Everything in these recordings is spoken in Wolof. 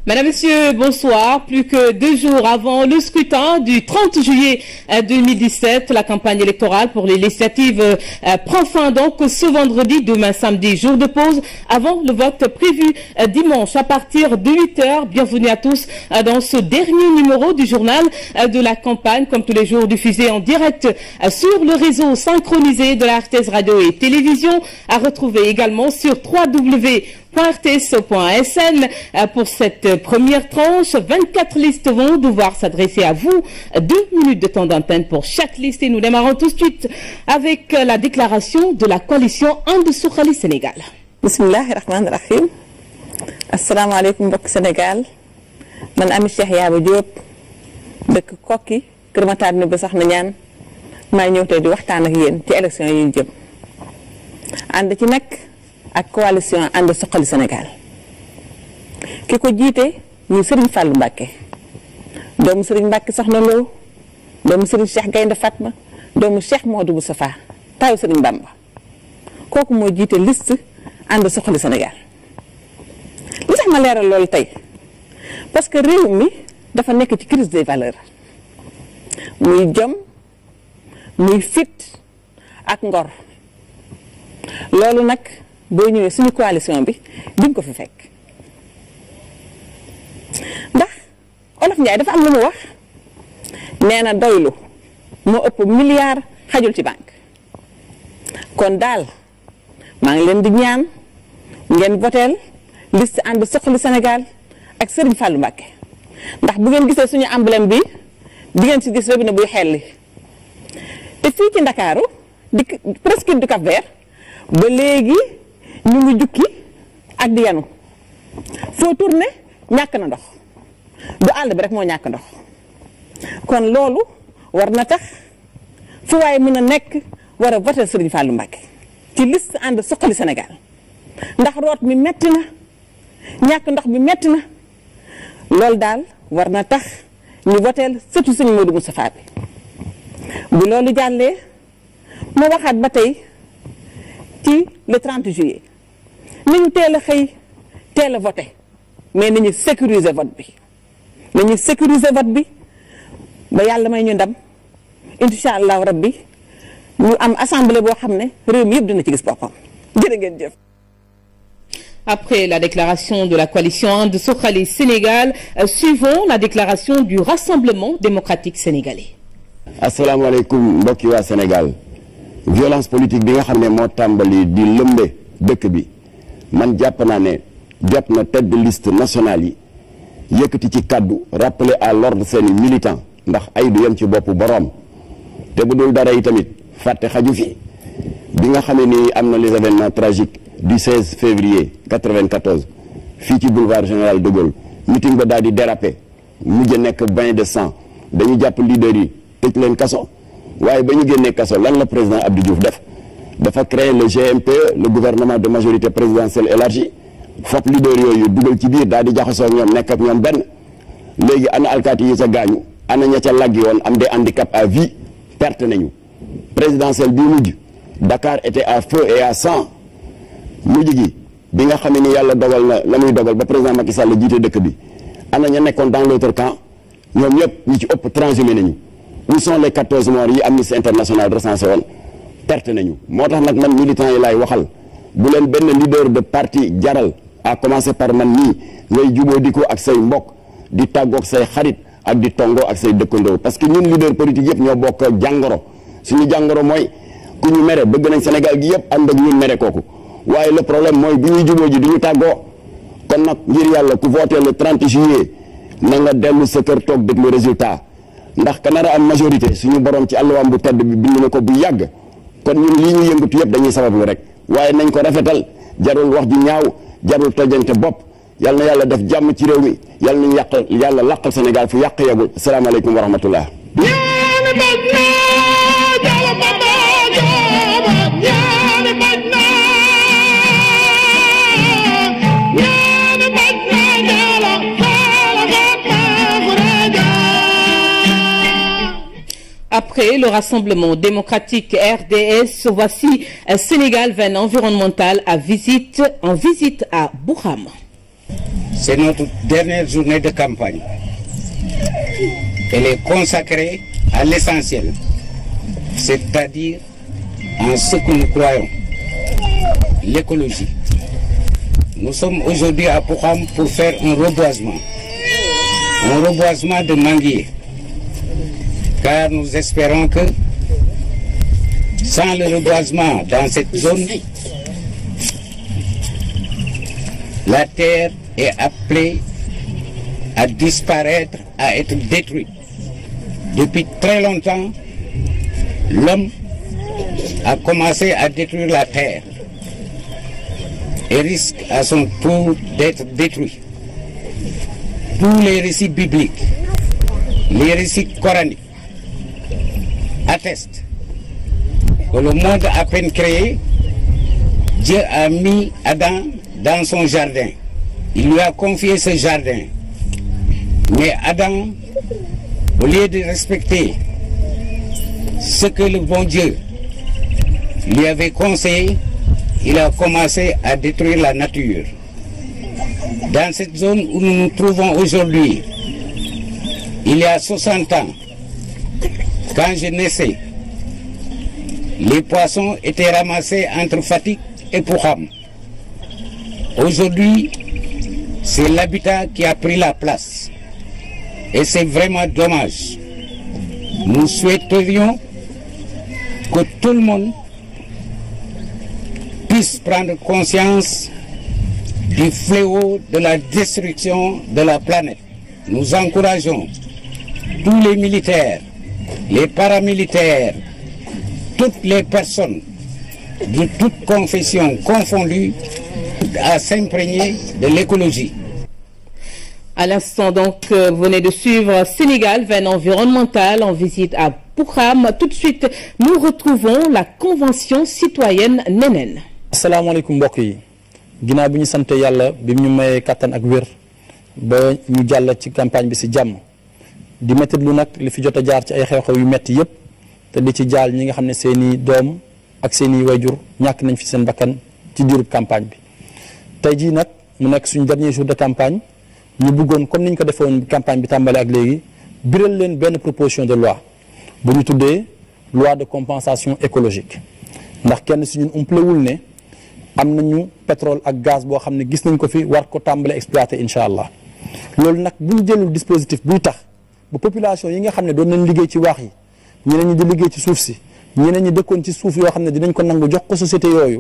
Madame, Monsieur, bonsoir. Plus que deux jours avant le scrutin du 30 juillet 2017, la campagne électorale pour les législatives euh, prend fin donc ce vendredi, demain samedi, jour de pause, avant le vote prévu euh, dimanche à partir de 8 heures. Bienvenue à tous euh, dans ce dernier numéro du journal de la campagne, comme tous les jours diffusé en direct sur le réseau synchronisé de la RTS Radio et Télévision, à retrouver également sur www rts.sn pour cette première tranche. 24 listes vont devoir s'adresser à vous. Deux minutes de temps d'antenne pour chaque liste et nous démarrons tout de suite avec la déclaration de la coalition And Suxali Sénégal. bismillahi rahmaani rahim asalaamaaleykum mbokk Sénégal man Ami Cheikh Yaaba Diop dëkk Kokki Kër Matar ni ba sax na ñaan maa ñëw tey di waxtaan ak yéen ci élection yi ñu jëm ànd ci nag ak coalition ànd suqali Sénégal ki ko jiite muy Serigne Fallou Mbacke doomu Serigne Mbacke soxna Lo doomu Serigne Cheikh Gaynde Fatma doomu Cheikh Modou Moustapha taayu Serigne Bamba kooku moo jiite liste ànd suqali Sénégal li tax ma leeral loolu tey parce que réew mi dafa nekk ci crise des valeurs muy jom muy fit ak ngor loolu nag boo ñëwee suñu coalition bi di nga ko fi fekk ndax olof Njaay dafa am lu mu wax nee na doylu moo ëpp milliard xajul ci banque kon daal maa ngi leen di ñaan ngeen voteel liste ànd suqali Sénégal ak Serigne Fallou Mbacké ndax bu ngeen gisee suñu emblème bi di ngeen si gis robinet buy xelli te fii ci Ndakaaru di presque du Cap-Vert ba léegi ñu ngi jukki ak di yanu foo tourné ñàkk na ndox du àll bi rek moo ñàkk ndox kon loolu war na tax fu waaye mën a nekk war a voter Serigne Fallou Mbacké ci liste ànd suqali Sénégal ndax root mi metti na ñàkk ndox bi metti na loolu daal war na tax ñu voteel surtout Serigne Modou Moustapha bi bu loolu jàllee ma waxaat ba tey ci le 30 juillet nañu teel a xëy teel a voté mais nañu sécuriser vote bi nañu sécuriser vote bi ba yàlla may ñu ndam incha allahu rabbi ñu am assemblée boo xam ne réew mi yëpp dina ci gis boppam jërë ngeen jëf. Après la déclaration de la coalition And Suxali Sénégal, euh, suivons la déclaration du Rassemblement démocratique sénégalais. asalaamaaleykum mbokki waa Sénégal violence politique bi nga xam ne moo tàmbali di lëmbe dëkk bi man jàpp naa ne jot na tête de liste nationale yi yëkkati ci kàddu rappeler à l'ordre seeni militant ndax ay du yem ci boppu boroom te bu dul dara yi tamit fàtte xaju fi bi nga xamee ni am na les événements tragiques du 16 février 94 fii ci boulevard général de Gaulle meeting ba daal di déraper mujj nekk bain de sang dañu jàpp leader yi tëj leen kaso waaye ba ñu génnee kaso lan la président Abdou Diouf def dafa créer le GMPE le gouvernement de majorité présidentielle élargie fop leader yooyu dugal ci biir daal di jaxasoo ak ñoom nekk ak ñoom benn léegi ana alkaati yi ca gaañu ana ña ca laggi woon am des handicap à vie perte nañu présidentielle bii mujj Dakar était à feu et à sang mujj gi bi nga xamee ni yàlla dogal na la muy dogal ba président Macky Sall jiite dëkk bi ana ña nekkoon dans l'autre camp ñoom ñëpp ñi ci ëpp transhumé nañu où sont les 14 morts yi Amnesty International recensé woon perte nañu moo tax nag man militant yi laay waxal bu leen benn leader de parti jaral à commencer par man nii ngay juboo di ko ak say mbokk di tàggoog say xarit ak di tongoo ak say dëkkandoo parce que ñun leader politique yëpp ñoo bokk jàngoro suñu jàngoro mooy ku ñu mere bëgg nañ Sénégal gi yëpp ànd ak ñun mere kooku waaye le problème mooy bi ñuy juboo ji du ñu tàggoo kon nag ngir yàlla ku voté le 30 juillet na nga dellu sa kër toog déglu résultat ndax ka nar a am majorité suñu borom ci àlluwaam bu tedd bi bind na ko bu yàgg kon ñun lii ñu yëngatu yëpp dañuy sabablu rek waaye nañ ko rafetal jarul wax ju ñaaw jarul tojante bopp yal na yàlla def jàmm ci réew mi yal nañu yàqal yàlla làqal Sénégal fu yàq yegul salaamaaleykum wa rahmatullah Après le Rassemblement démocratique RDS, voici un Sénégal 20 environnemental à visite, en visite à Bourama. C'est notre dernière journée de campagne. Elle est consacrée à l'essentiel, c'est-à-dire en ce que nous croyons, l'écologie. Nous sommes aujourd'hui à Pouham pour faire un reboisement, un reboisement de manguiers, car nous espérons que sans le reboisement dans cette zone, la terre est appelée à disparaître, à être détruite. Depuis très longtemps, l'homme a commencé à détruire la terre et risque à son tour d'être détruit. Tous les récits bibliques, les récits coraniques attestent que le monde à peine créé, Dieu a mis Adam dans son jardin. Il lui a confié ce jardin. Mais Adam, au lieu de respecter ce que le bon Dieu lui avait conseillé, il a commencé à détruire la nature. Dans cette zone où nous nous trouvons aujourd'hui, il y a 60 ans, quand je naissais, les poissons étaient ramassés entre Fatik et Pouham. Aujourd'hui, c'est l'habitat qui a pris la place. Et c'est vraiment dommage. Nous souhaiterions que tout le monde puisse prendre conscience du fléau de la destruction de la planète. Nous encourageons tous les militaires, les paramilitaires, toutes les personnes de toute confession confondues à s'imprégner de l'écologie. À l'instant donc, euh, vous venez de suivre Sénégal, veine environnementale en visite à Poukham. Tout de suite, nous retrouvons la Convention citoyenne Nénen. asalaamaaleykum mbokk yi ginnaaw bi ñu sant yàlla bi ñu mayee kattan ak wér ba ñu jàll ci campagne bi si jàmm di métti lu nag li fi jot a jaar ci ay xew-xew yu metti yépp te di ci jaal ñi nga xam ne seeni doom ak seeni wayjur ñàkk nañ fi seen bakkan ci diirub campagne bi tey jii nag mu nekk suñu dernier jour de campagne ñu bëggoon comme ni ñu ko defoon campagne bi tàmbale ak léegi biral leen benn proposition de loi bu ñu tuddee loi de compensation écologique ndax kenn si ñun umpalewul ne am nañu pétrole ak gaz boo xam ne gis nañ ko fi war ko tàmbale exploiter incha allah loolu nag bu ñu jëlul dispositif buy tax ba population yi nga xam ne doon nañ liggéey ci waax yi ñeneen ñi di liggéey ci suuf si ñeneen ñi dëkkoon ci suuf yoo xam ne dinañ ko nangu jox ko société yooyu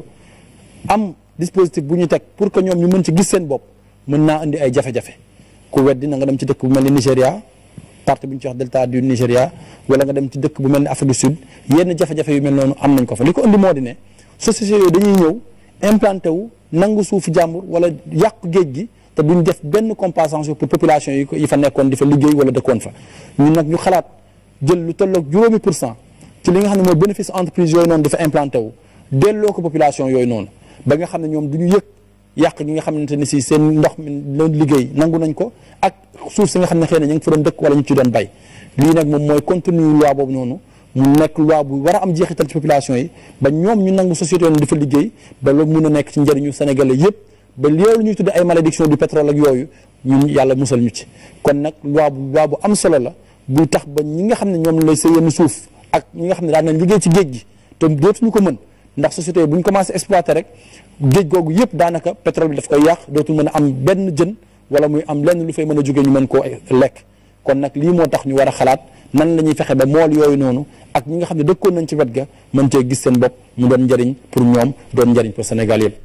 am dispositif bu ñu teg pour que ñoom ñu mën ci gis seen bopp mën naa indi ay jafe-jafe ku weddi na nga dem ci dëkk bu mel ni Nigéria partie bu ñu ci wax delta du Nigéria wala nga dem ci dëkk bu mel ni Afrique du Sud yenn jafe-jafe yu mel noonu am nañ ko fa li ko indi moo di ne société yooyu dañuy ñëw implanté wu nangu suufu jàmbur wala yàq géej gi te duñ def benn compensation pour population yi ko yi fa nekkoon di fa liggéey wala dëkkoon fa ñun nag ñu xalaat jël lu tolloog juróomi pour cent ci li nga xam ne mooy bénéfice entreprise yooyu noonu dafa implanté wu delloo ko population yooyu noonu ba nga xam ne ñoom du ñu yëg yàq gi nga xamante ne si seen ndox mi doon liggéey nangu nañ ko ak suuf si nga xam ne xëy na ñu ngi fa doon dëkk wala ñu ci doon bay lii nag moom mooy contenu loi boobu noonu mu nekk loi bu war a am jeexital ci population yi ba ñoom ñu nangu société yoon di fa liggéey ba loolu mun a nekk ci njëriñu sénégalais yëpp ba loolu ñuy tudde ay malédiction du pétrole ak yooyu ñun yàlla musal ñu ci kon nag loi bu loi bu am solo la buy tax ba ñi nga xam ne ñoom lay sa yenn suuf ak ñi nga xam ne daan nañ liggéey ci géej gi te dootuñu ko mën ndax société yi bu ñu commencé exploité rek géej googu yëpp daanaka pétrole bi daf koy yàq dootul mën a am benn jën wala muy am lenn lu fay mën a jógee ñu mën koo lekk kon nag lii moo tax ñu war a xalaat nan la ñuy fexe ba mool yooyu noonu ak ñi nga xam ne dëkkoon nañ ci wet ga mën cee gis seen bopp mu doon njëriñ pour ñoom doon njëriñ pour Sénégal yëpp.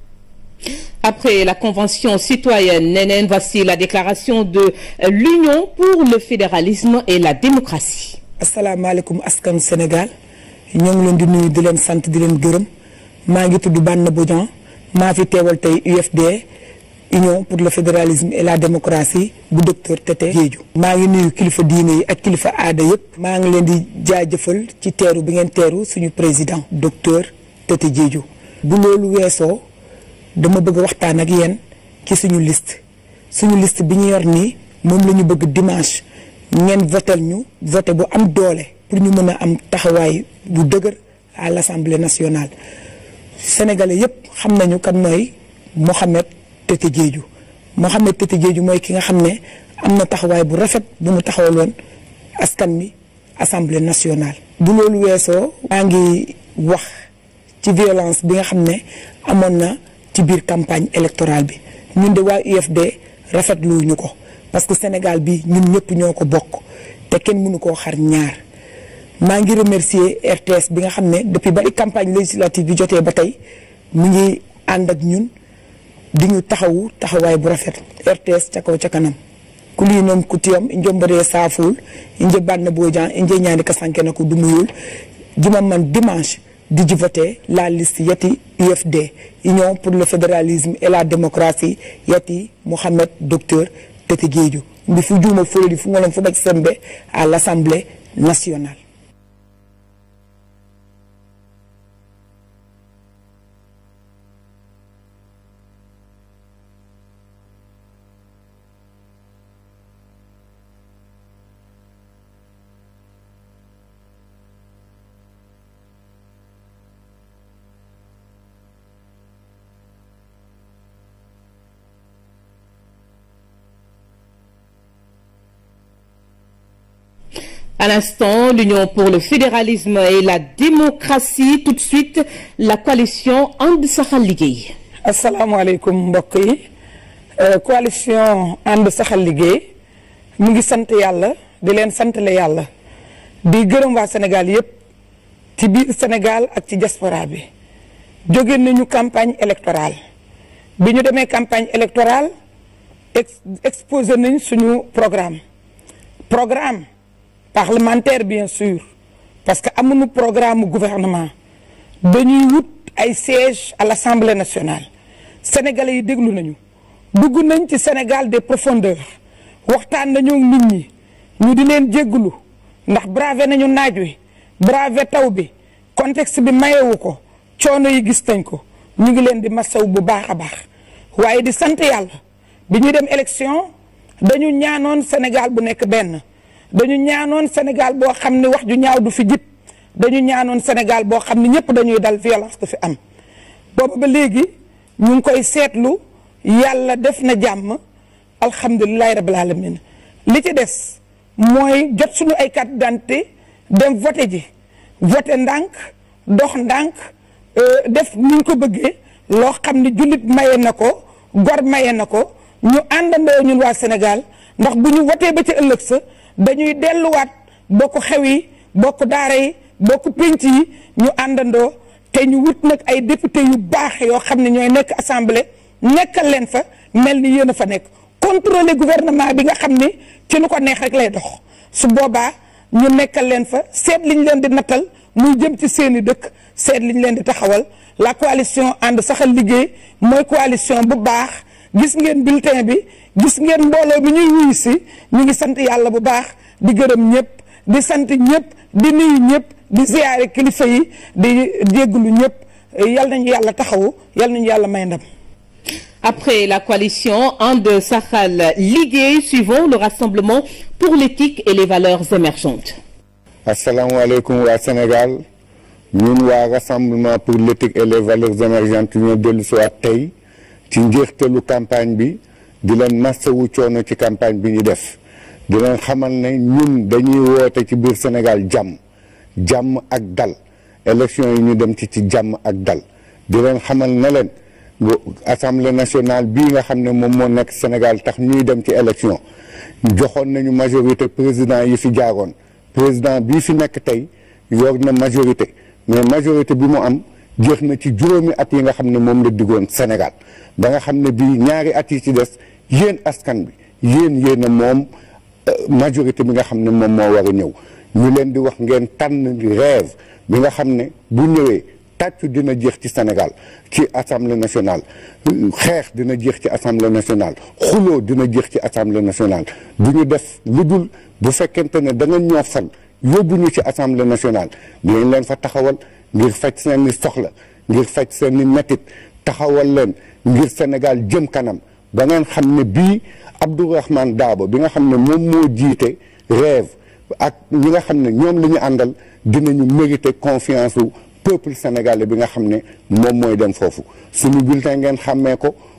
Après la Convention citoyenne Nénen, voici la déclaration de l'Union pour le fédéralisme et la démocratie. asalaamaaleykum askanu Sénégal ñoo ngi leen di nuyu di leen sant di leen gërëm maa ngi tudd Banna Bodian maa fi teewal tey UFD Union pour le fédéralisme et la démocratie bu docteur Tete Diédhiou maa ngi nuyu kilifa diine yi ak kilifa aada yëpp maa ngi leen di jaajëfal ci teeru bi ngeen teeru suñu président docteur Tete Diédhiou bu loolu weesoo dama bëgg waxtaan ak yéen ci suñu liste suñu liste bi ñu yor nii moom la ñu bëgg dimanche ngeen votel ñu voté bu am doole pour ñu mën a am taxawaay bu dëgër à l'Assemblée nationale sénégalais yépp xam nañu kan mooy Mohamed Tete Diédhiou Mohamed Tete Diédhiou mooy ki nga xam ne am na taxawaay bu rafet bu mu taxawaloon askan mi assemblée nationale. bu loolu weesoo. maa ngi wax ci violence bi nga xam ne amoon na ci biir campagne électorale bi ñun de waa UFD rafetlu ñu ko parce que Sénégal bi ñun ñëpp ñoo ko bokk te kenn mënu koo xar ñaar. maa ngi remercier RTS bi nga xam ne depuis ba campagne législative bi jotee ba tey mu ngi ànd ak ñun di ñu taxawu taxawaay bu rafet RTS ca kaw ca kanam kuli noon kutiyam injo mbare saful inje banna bojan inje ñaani ka sanke na ko dumuyul juma man dimanche di ji voté la liste yati UFD Union pour le fédéralisme et la démocratie yati Mohamed docteur Tete Diédhiou mbi fu juuma folodi fu ngolon fu ɓac sembe à l'Assemblée nationale À l'instant, l'Union pour le fédéralisme et la démocratie. Tout de suite, la coalition And Saxal Liggéey. asalaamaaleykum mbokk yi coalition ànd saxal liggéey mu ngi sant yàlla di leen santale yàlla di gërëm waa Sénégal yépp ci biir Sénégal ak ci diaspora bi jóge nañu campagne électorale bi ñu demee campagne électorale ex exposé nañ suñu programme programme parlementaire bien sûr parce que amuñu programme gouvernement dañuy wut ay sièges à l'Assemblée nationale sénégalais yi déglu nañu dugg nañ ci Sénégal des profondeurs waxtaan nañu nit ñi ñu di leen jégglu ndax bravé nañu naaj wi bravé taw bi contexte bi mayewu ko coono yi gis nañ ko ñu ngi leen di masaw bu baax a baax waaye di sant yàlla bi ñuy dem élection dañu ñaanoon Sénégal bu nekk benn dañu ñaanoon Sénégal boo xam ne wax ju ñaaw du fi jib dañu ñaanoon Sénégal boo xam ne ñëpp dañuy dal violence du fi am booba ba léegi ñu ngi koy seetlu yàlla def na jàmm alhamdulilahi rabbil alamin li ci des mooy jot suñu ay carte d'identité dem voté ji voté ndànk dox ndànk def ni ñu ko bëggee loo xam ne jullit maye na ko gor maye na ko ñu àndandoo ñun waa Sénégal ndax bu ñu voté ba ci ëllëg sa dañuy delluwaat bokk xew yi bokk daara yi bokk pénc yi ñu àndandoo te ñu wut nag ay député yu baax yoo xam ne ñooy nekk assemblée nekkal leen fa mel ni yéen a fa nekk contrôler gouvernement bi nga xam ni ci nu ko neex rek lay dox su boobaa ñu nekkal leen fa seet liñ leen di nattal muy jëm ci seeni dëkk seet liñ leen di taxawal la coalition ànd saxal liggéey mooy coalition bu baax gis ngeen bulletin bi gis ngeen mbooloo bi ñuy wuyu si ñu ngi sant yàlla bu baax di gërëm ñëpp di sant ñëpp di nuyu ñëpp di ziyaare kilifa yi di jégglu ñëpp yal nañu yàlla taxawu yal nañu yàlla may ndam. Après la coalition And Saxal Liggéey, suivons le rassemblement pour l'éthique et les valeurs émergentes. asalaamaaleykum waa Sénégal ñun waa rassemblement pour l'éthique et les valeurs émergentes ñoo dellu si waat tey ci njeextalu campagne bi di leen massawu coono ci campagne bi ñu def di leen xamal ne ñun dañuy woote ci biir Sénégal jàmm jàmm ak dal élection yi ñu dem ci ci jàmm ak dal di leen xamal ne leen assemblée nationale bii nga xam ne moom moo nekk Sénégal tax ñuy dem ci élection joxoon nañu majorité président yi fi jaaroon président bii fi nekk tey yor na majorité mais majorité bi mu am jeex na ci juróomi at yi nga xam ne moom la diggoon Sénégal ba nga xam ne bii ñaari at yi ci des yéen askan bi yéen yéen a moom majorité bi nga xam ne moom moo war a ñëw ñu leen di wax ngeen tànn rêve bi nga xam ne bu ñëwee tàccu dina jeex ci Sénégal ci assemblée nationale xeex dina jeex ci assemblée nationale xuloo dina jeex ci assemblée nationale du ñu def lu dul bu fekkente ne da nga ñoo fal yóbbu ñu ci assemblée nationale dinañ leen fa taxawal ngir faj seen i soxla ngir faj seen i mettit taxawal leen ngir Sénégal jëm kanam ba ngeen xam ne bii Abdourahmane Daabo bi nga xam ne moom moo jiite rêve ak ñi nga xam ne ñoom la ñu àndal dinañu mériter confiance wu peuple sénégalais bi nga xam ne moom mooy dem foofu suñu bulletin ngeen xàmmee ko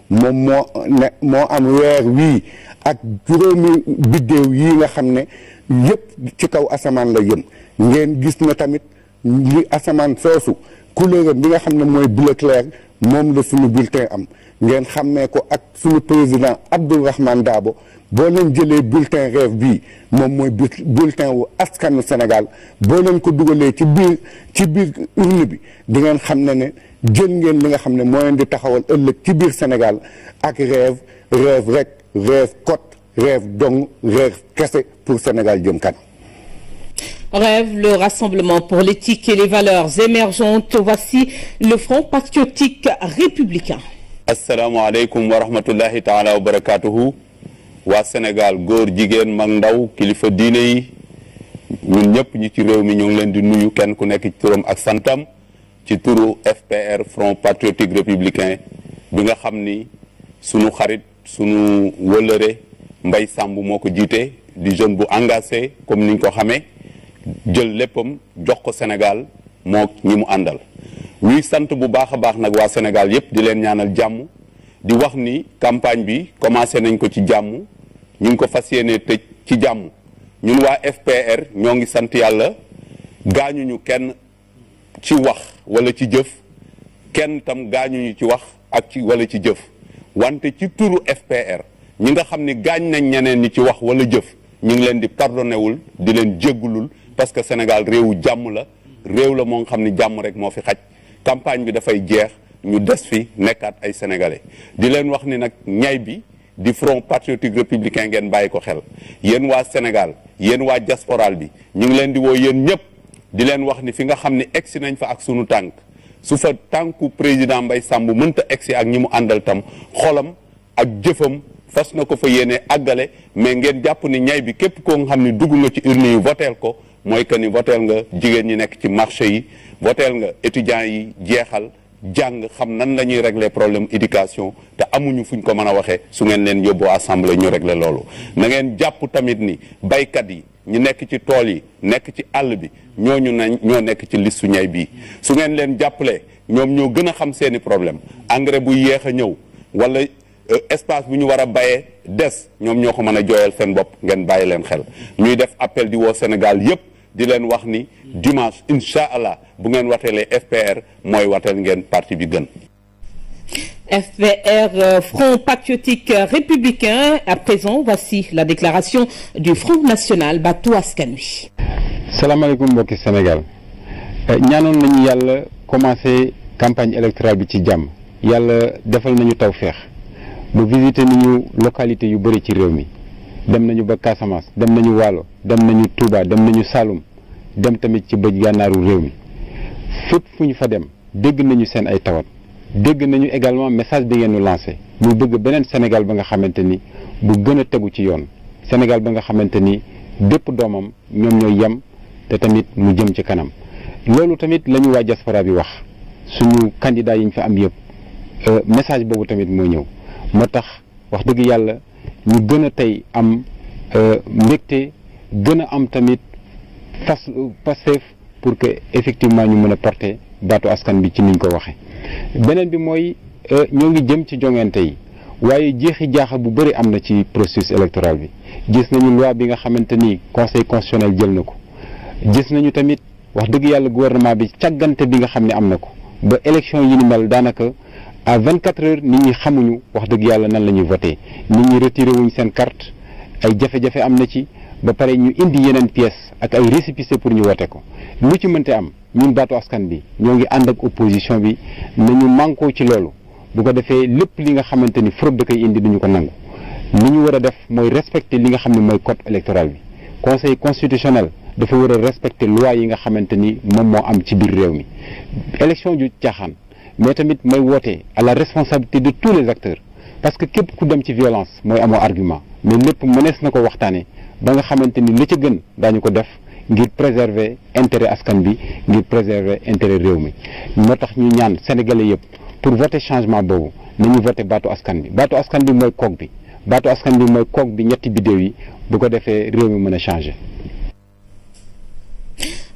moom moo ne moo am weer wii ak juróomi biddéew yi nga xam ne yëpp ci kaw asamaan la yëm ngeen gis na tamit li asamaan soosu couleur bi nga xam ne mooy bleu clair moom la suñu bulletin am ngeen xàmmee ko ak suñu président Abdourahmane Dabo boo leen jëlee bulletin rêve bii moom mooy bulletin wu askanu Sénégal boo leen ko dugalee ci biir ci biir urne bi di ngeen xam ne ne jël ngeen li nga xam ne moo leen di taxawal ëllëg ci biir Sénégal ak rêve rêve rek rêve cote rêve dong rêve kese pour Sénégal jëm kanam. Rêve le Rassemblement pour l'éthique et les valeurs émergentes. Voici le Front patriotique républicain. asalaamaaleykum wa rahmatullahi taala wa barakaatuhu waa Sénégal góor jigéen mag ndaw kilifa diine yi ñun ñëpp ñi ci réew mi ñu ngi leen di nuyu kenn ku nekk ci turam ak santam ci turu FPR Front patriotique républicain bi nga xam ni sunu xarit sunu wëlëre Mbay Sàmb moo ko jiite di jeune bu engagé comme niñ ko xamee jël léppam jox ko Sénégal moo ñi mu àndal ñuy sant bu baax a baax nag waa Sénégal yépp di leen ñaanal jàmm di wax ni campagne bi commencé nañ ko ci jàmm ñu ngi ko fas yéene tëj ci jàmm ñun waa FPR ñoo ngi sant yàlla gaañuñu kenn ci wax wala ci jëf kenn tam gaañuñu ci wax ak ci wala ci jëf wante ci turu FPR ñi nga xam ni gaañ nañ ñeneen ñi ci wax wala jëf ñu ngi leen di pardonné wul di leen jéggulul parce que Sénégal réewu jàmm la réew la moo nga xam ni jàmm rek moo fi xaj campagne bi dafay jeex ñu des fi nekkaat ay sénégalais di leen wax ni nag ñay bi di front patriotique républicain ngeen bàyyi ko xel yéen waa Sénégal yéen waa diasporal bi ñu ngi leen di woo yéen ñëpp di leen wax ni fi nga xam ni egsi nañ fa ak sunu tànk su fa tànku président Mbaye Samb mënta egsi ak ñi mu àndal tam xolam ak jëfam fas na ko fa yéene àggale mais ngeen jàpp ni ñay bi képp koo nga xam ni dugg nga ci urne yi voteel ko mooy que ni voteel nga jigéen ñi nekk ci marché yi voteel nga étudiants yi jeexal jàng xam nan la ñuy régler problème éducation te amuñu fuñ ko mën a waxee su ngeen leen yóbboo assemblée ñu régler loolu na ngeen jàpp tamit ni baykat yi ñu nekk ci tool yi nekk ci àll bi ñooñu nañ ñoo nekk ci listu ñay bii su ngeen leen jàppalee ñoom ñoo gën a xam seeni problème engrais bu yéex a ñëw wala espace bu ñu war a bayee des ñoom ñoo ko mën a jooyal seen bopp ngeen bàyyi leen xel ñuy def appel di woo Sénégal yépp di leen wax ni dimanche incha allah bu ngeen wateelee FPR mooy wateel ngeen parti bi gën. FPR euh, Front patriotique républicain à présent voici la déclaration du Front national Batou Askan Wi. salaamaaleykum mbokki Sénégal ñaanoon nañu yàlla commencé campagne électorale bi ci jàmm yàlla defal nañu tawféex ba visité nañu localité yu bëri ci réew mi. dem nañu ba Casamance dem nañu Waalo dem nañu Touba dem nañu Saloum dem tamit ci bëj gànnaaru réew mi fépp fu ñu fa dem dégg nañu seen ay tawat dégg nañu également message bi ngeen ñu lancé muy bëgg beneen Sénégal ba nga xamante ni bu gën a tegu ci yoon Sénégal ba nga xamante ni bépp doomam ñoom ñooy yem te tamit mu jëm ci kanam loolu tamit la ñu waa diaspora bi wax suñu candidat yi ñu fa am yëpp message boobu tamit moo ñëw moo tax wax dëgg yàlla. ñu gën a tey am mbégte gën a am tamit fas Pastef pour que effectivement ñu mën a porter baatu askan bi ci niñ ko waxee beneen bi mooy ñoo ngi jëm ci joŋante yi waaye jeexi jaaxa bu bëri am na ci processus électoral bi gis nañu loi bi nga xamante ni conseil constitutionnel jël na ko gis nañu tamit wax dëgg yàlla gouvernement bi càggante bi nga xam ne am na ko ba élection yi ni mel daanaka à 24 heures nit ñi xamuñu wax dëgg yàlla nan la ñuy voté nit ñi retiré wuñ seen carte ay jafe-jafe am na ci ba pare ñu indi yeneen pièces ak ay récépissé pour ñu voté ko lu ci mënte am ñun baatu askan bi ñoo ngi ànd ak opposition bi nañu mànkoo ci loolu bu ko defee lépp li nga xamante ni fraude da koy indi duñu ko nangu li ñu war a def mooy respecter li nga xam ne mooy code électoral bi conseil constitutionnel dafa war a respecter loi yi nga xamante ni moom moo am ci biir réew mi élection ju caaxaan mais tamit may woote à la responsabilité de tous les acteurs parce que képp ku dem ci violence mooy amoo argument mais lépp mënees na ko waxtaanee ba nga xamante ni li ca gën daañu ko def ngir préserver intérêt askan bi ngir préserver intérêt réew mi moo tax ñu ñaan sénégalais yëpp pour voter changement boobu nañu voter baatu askan bi baatu askan bi mooy koog bi baatu askan bi mooy koog bi ñetti biddéew yi bu ko defee réew mi mën a changer.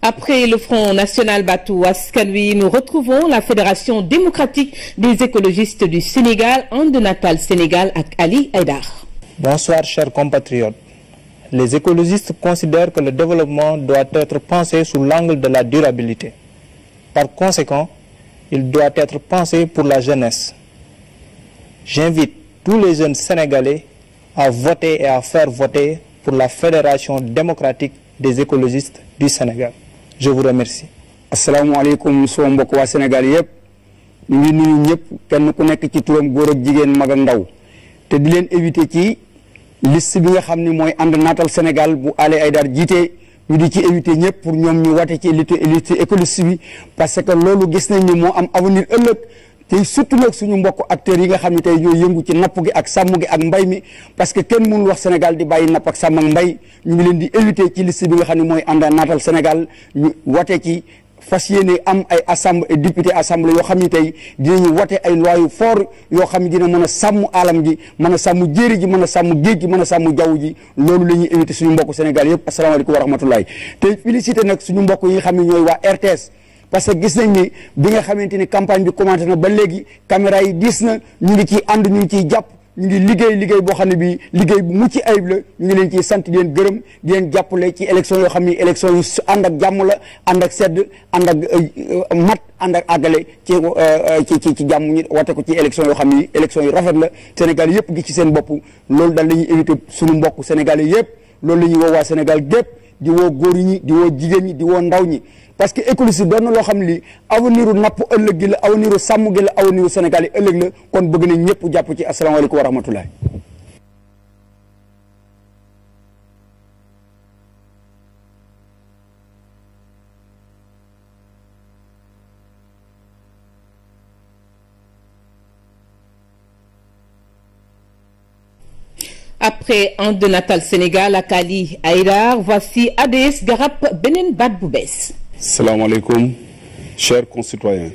Après le Front National Batou Askanui, nous retrouvons la Fédération démocratique des écologistes du Sénégal, de Natal Sénégal, avec Ali Haïdar. Bonsoir chers compatriotes. Les écologistes considèrent que le développement doit être pensé sous l'angle de la durabilité. Par conséquent, il doit être pensé pour la jeunesse. J'invite tous les jeunes sénégalais à voter et à faire voter pour la Fédération démocratique des écologistes du Sénégal. Je vous remercie. asalaamaaleykum soo mbokk waa Sénégal yëpp ñu ngi nuyu ñëpp kenn ku nekk ci turam góor ak jigéen mag ak ndaw te di leen éviter ci liste bi nga xam ni mooy ànd naatal Sénégal bu Ali Haïdar jiite ñu di ci éviter ñëpp pour ñoom ñu wate ci liste liste écologiste bi parce que loolu gis nañ ni moo am avenir ëllëg te surtout nag suñu mbokk acteurs yi nga xam ne tey ñooy yëngu ci napp gi ak sàmm gi ak mbay mi parce que kenn mënul wax Sénégal di bàyyi napp ak sàmm ak mbay ñu ngi leen di éviter ci liste bi nga xam ne mooy ànd naatal Sénégal ñu wate ci fas yéene am ay assemblée député assemblée yoo xam ni tey dinañu wate ay loi yu fort yoo xam ne dina mën a sàmm alam gi mën a sàmm jéeri ji mën a sàmm géej gi mën a sàmm jaww ji loolu la ñuy éviter suñu mbokk Sénégal yëpp asalaamaaleykum wa rahmatulahi te félicité nag suñu mbokk yi nga xam ne ñooy waa RTS parce que gis nañ ni bi nga xamante ni campagne bi commencé na ba léegi caméra yi diis na ñu ngi ciy ànd ñu ngi ciy jàpp ñu ngi liggéey liggéey boo xam ne bii liggéey bu mucc ayib la ñu ngi leen ciy sant di leen gërëm di leen jàppale ci élection yoo xam ni élection yu ànd ak jàmm la ànd ak sedd ànd ak mat ànd ak àggale ci ci ci ci jàmm ñi wate ko ci élection yoo xam ni élection yu rafet la Sénégal yëpp gi ci seen bopp loolu daal la ñuy éviter suñu mbokk sénégalais yëpp loolu la ñuy woo waa Sénégal gépp di woo góor ñi di woo jigéen ñi di woo ndaw ñi parce que écologie doon na loo xam li avenir u napp ëllëg gi la avenir u sàmm gi la avenir u Sénégal yi ëllëg la kon bëgg nañ ñëpp jàpp ci asalaamaaleykum wa rahmatulah. Après un de Natal Sénégal ak Ali Haïdar, voici ADS Garab beneen baat bu bees. Salam alaikum, chers concitoyens.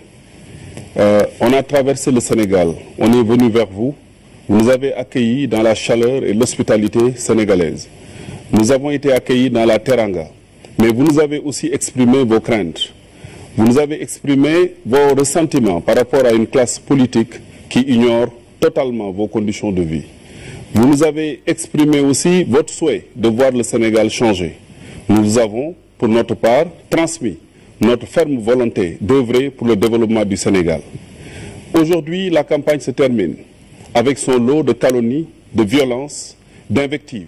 Euh, on a traversé le Sénégal, on est venu vers vous. Vous nous avez accueillis dans la chaleur et l'hospitalité sénégalaise. Nous avons été accueillis dans la teranga. Mais vous nous avez aussi exprimé vos craintes. Vous nous avez exprimé vos ressentiments par rapport à une classe politique qui ignore totalement vos conditions de vie. Vous nous avez exprimé aussi votre souhait de voir le Sénégal changer. Nous avons, pour notre part, transmis notre ferme volonté d'œuvrer pour le développement du Sénégal. Aujourd'hui, la campagne se termine avec son lot de calomnies, de violences, d'invectives.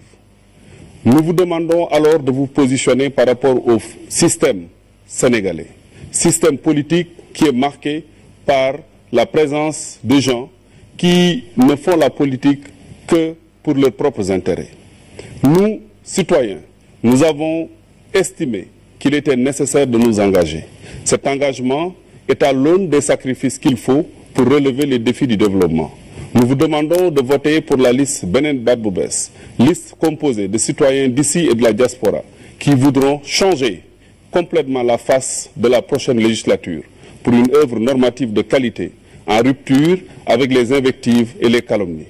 Nous vous demandons alors de vous positionner par rapport au système sénégalais, système politique qui est marqué par la présence de gens qui ne font la politique que pour leurs propres intérêts. Nous, citoyens, nous avons estimé qu'il était nécessaire de nous engager. Cet engagement est à l'aune des sacrifices qu'il faut pour relever les défis du développement. Nous vous demandons de voter pour la liste Benen Badboubès, liste composée de citoyens d'ici et de la diaspora qui voudront changer complètement la face de la prochaine législature pour une œuvre normative de qualité en rupture avec les invectives et les calomnies.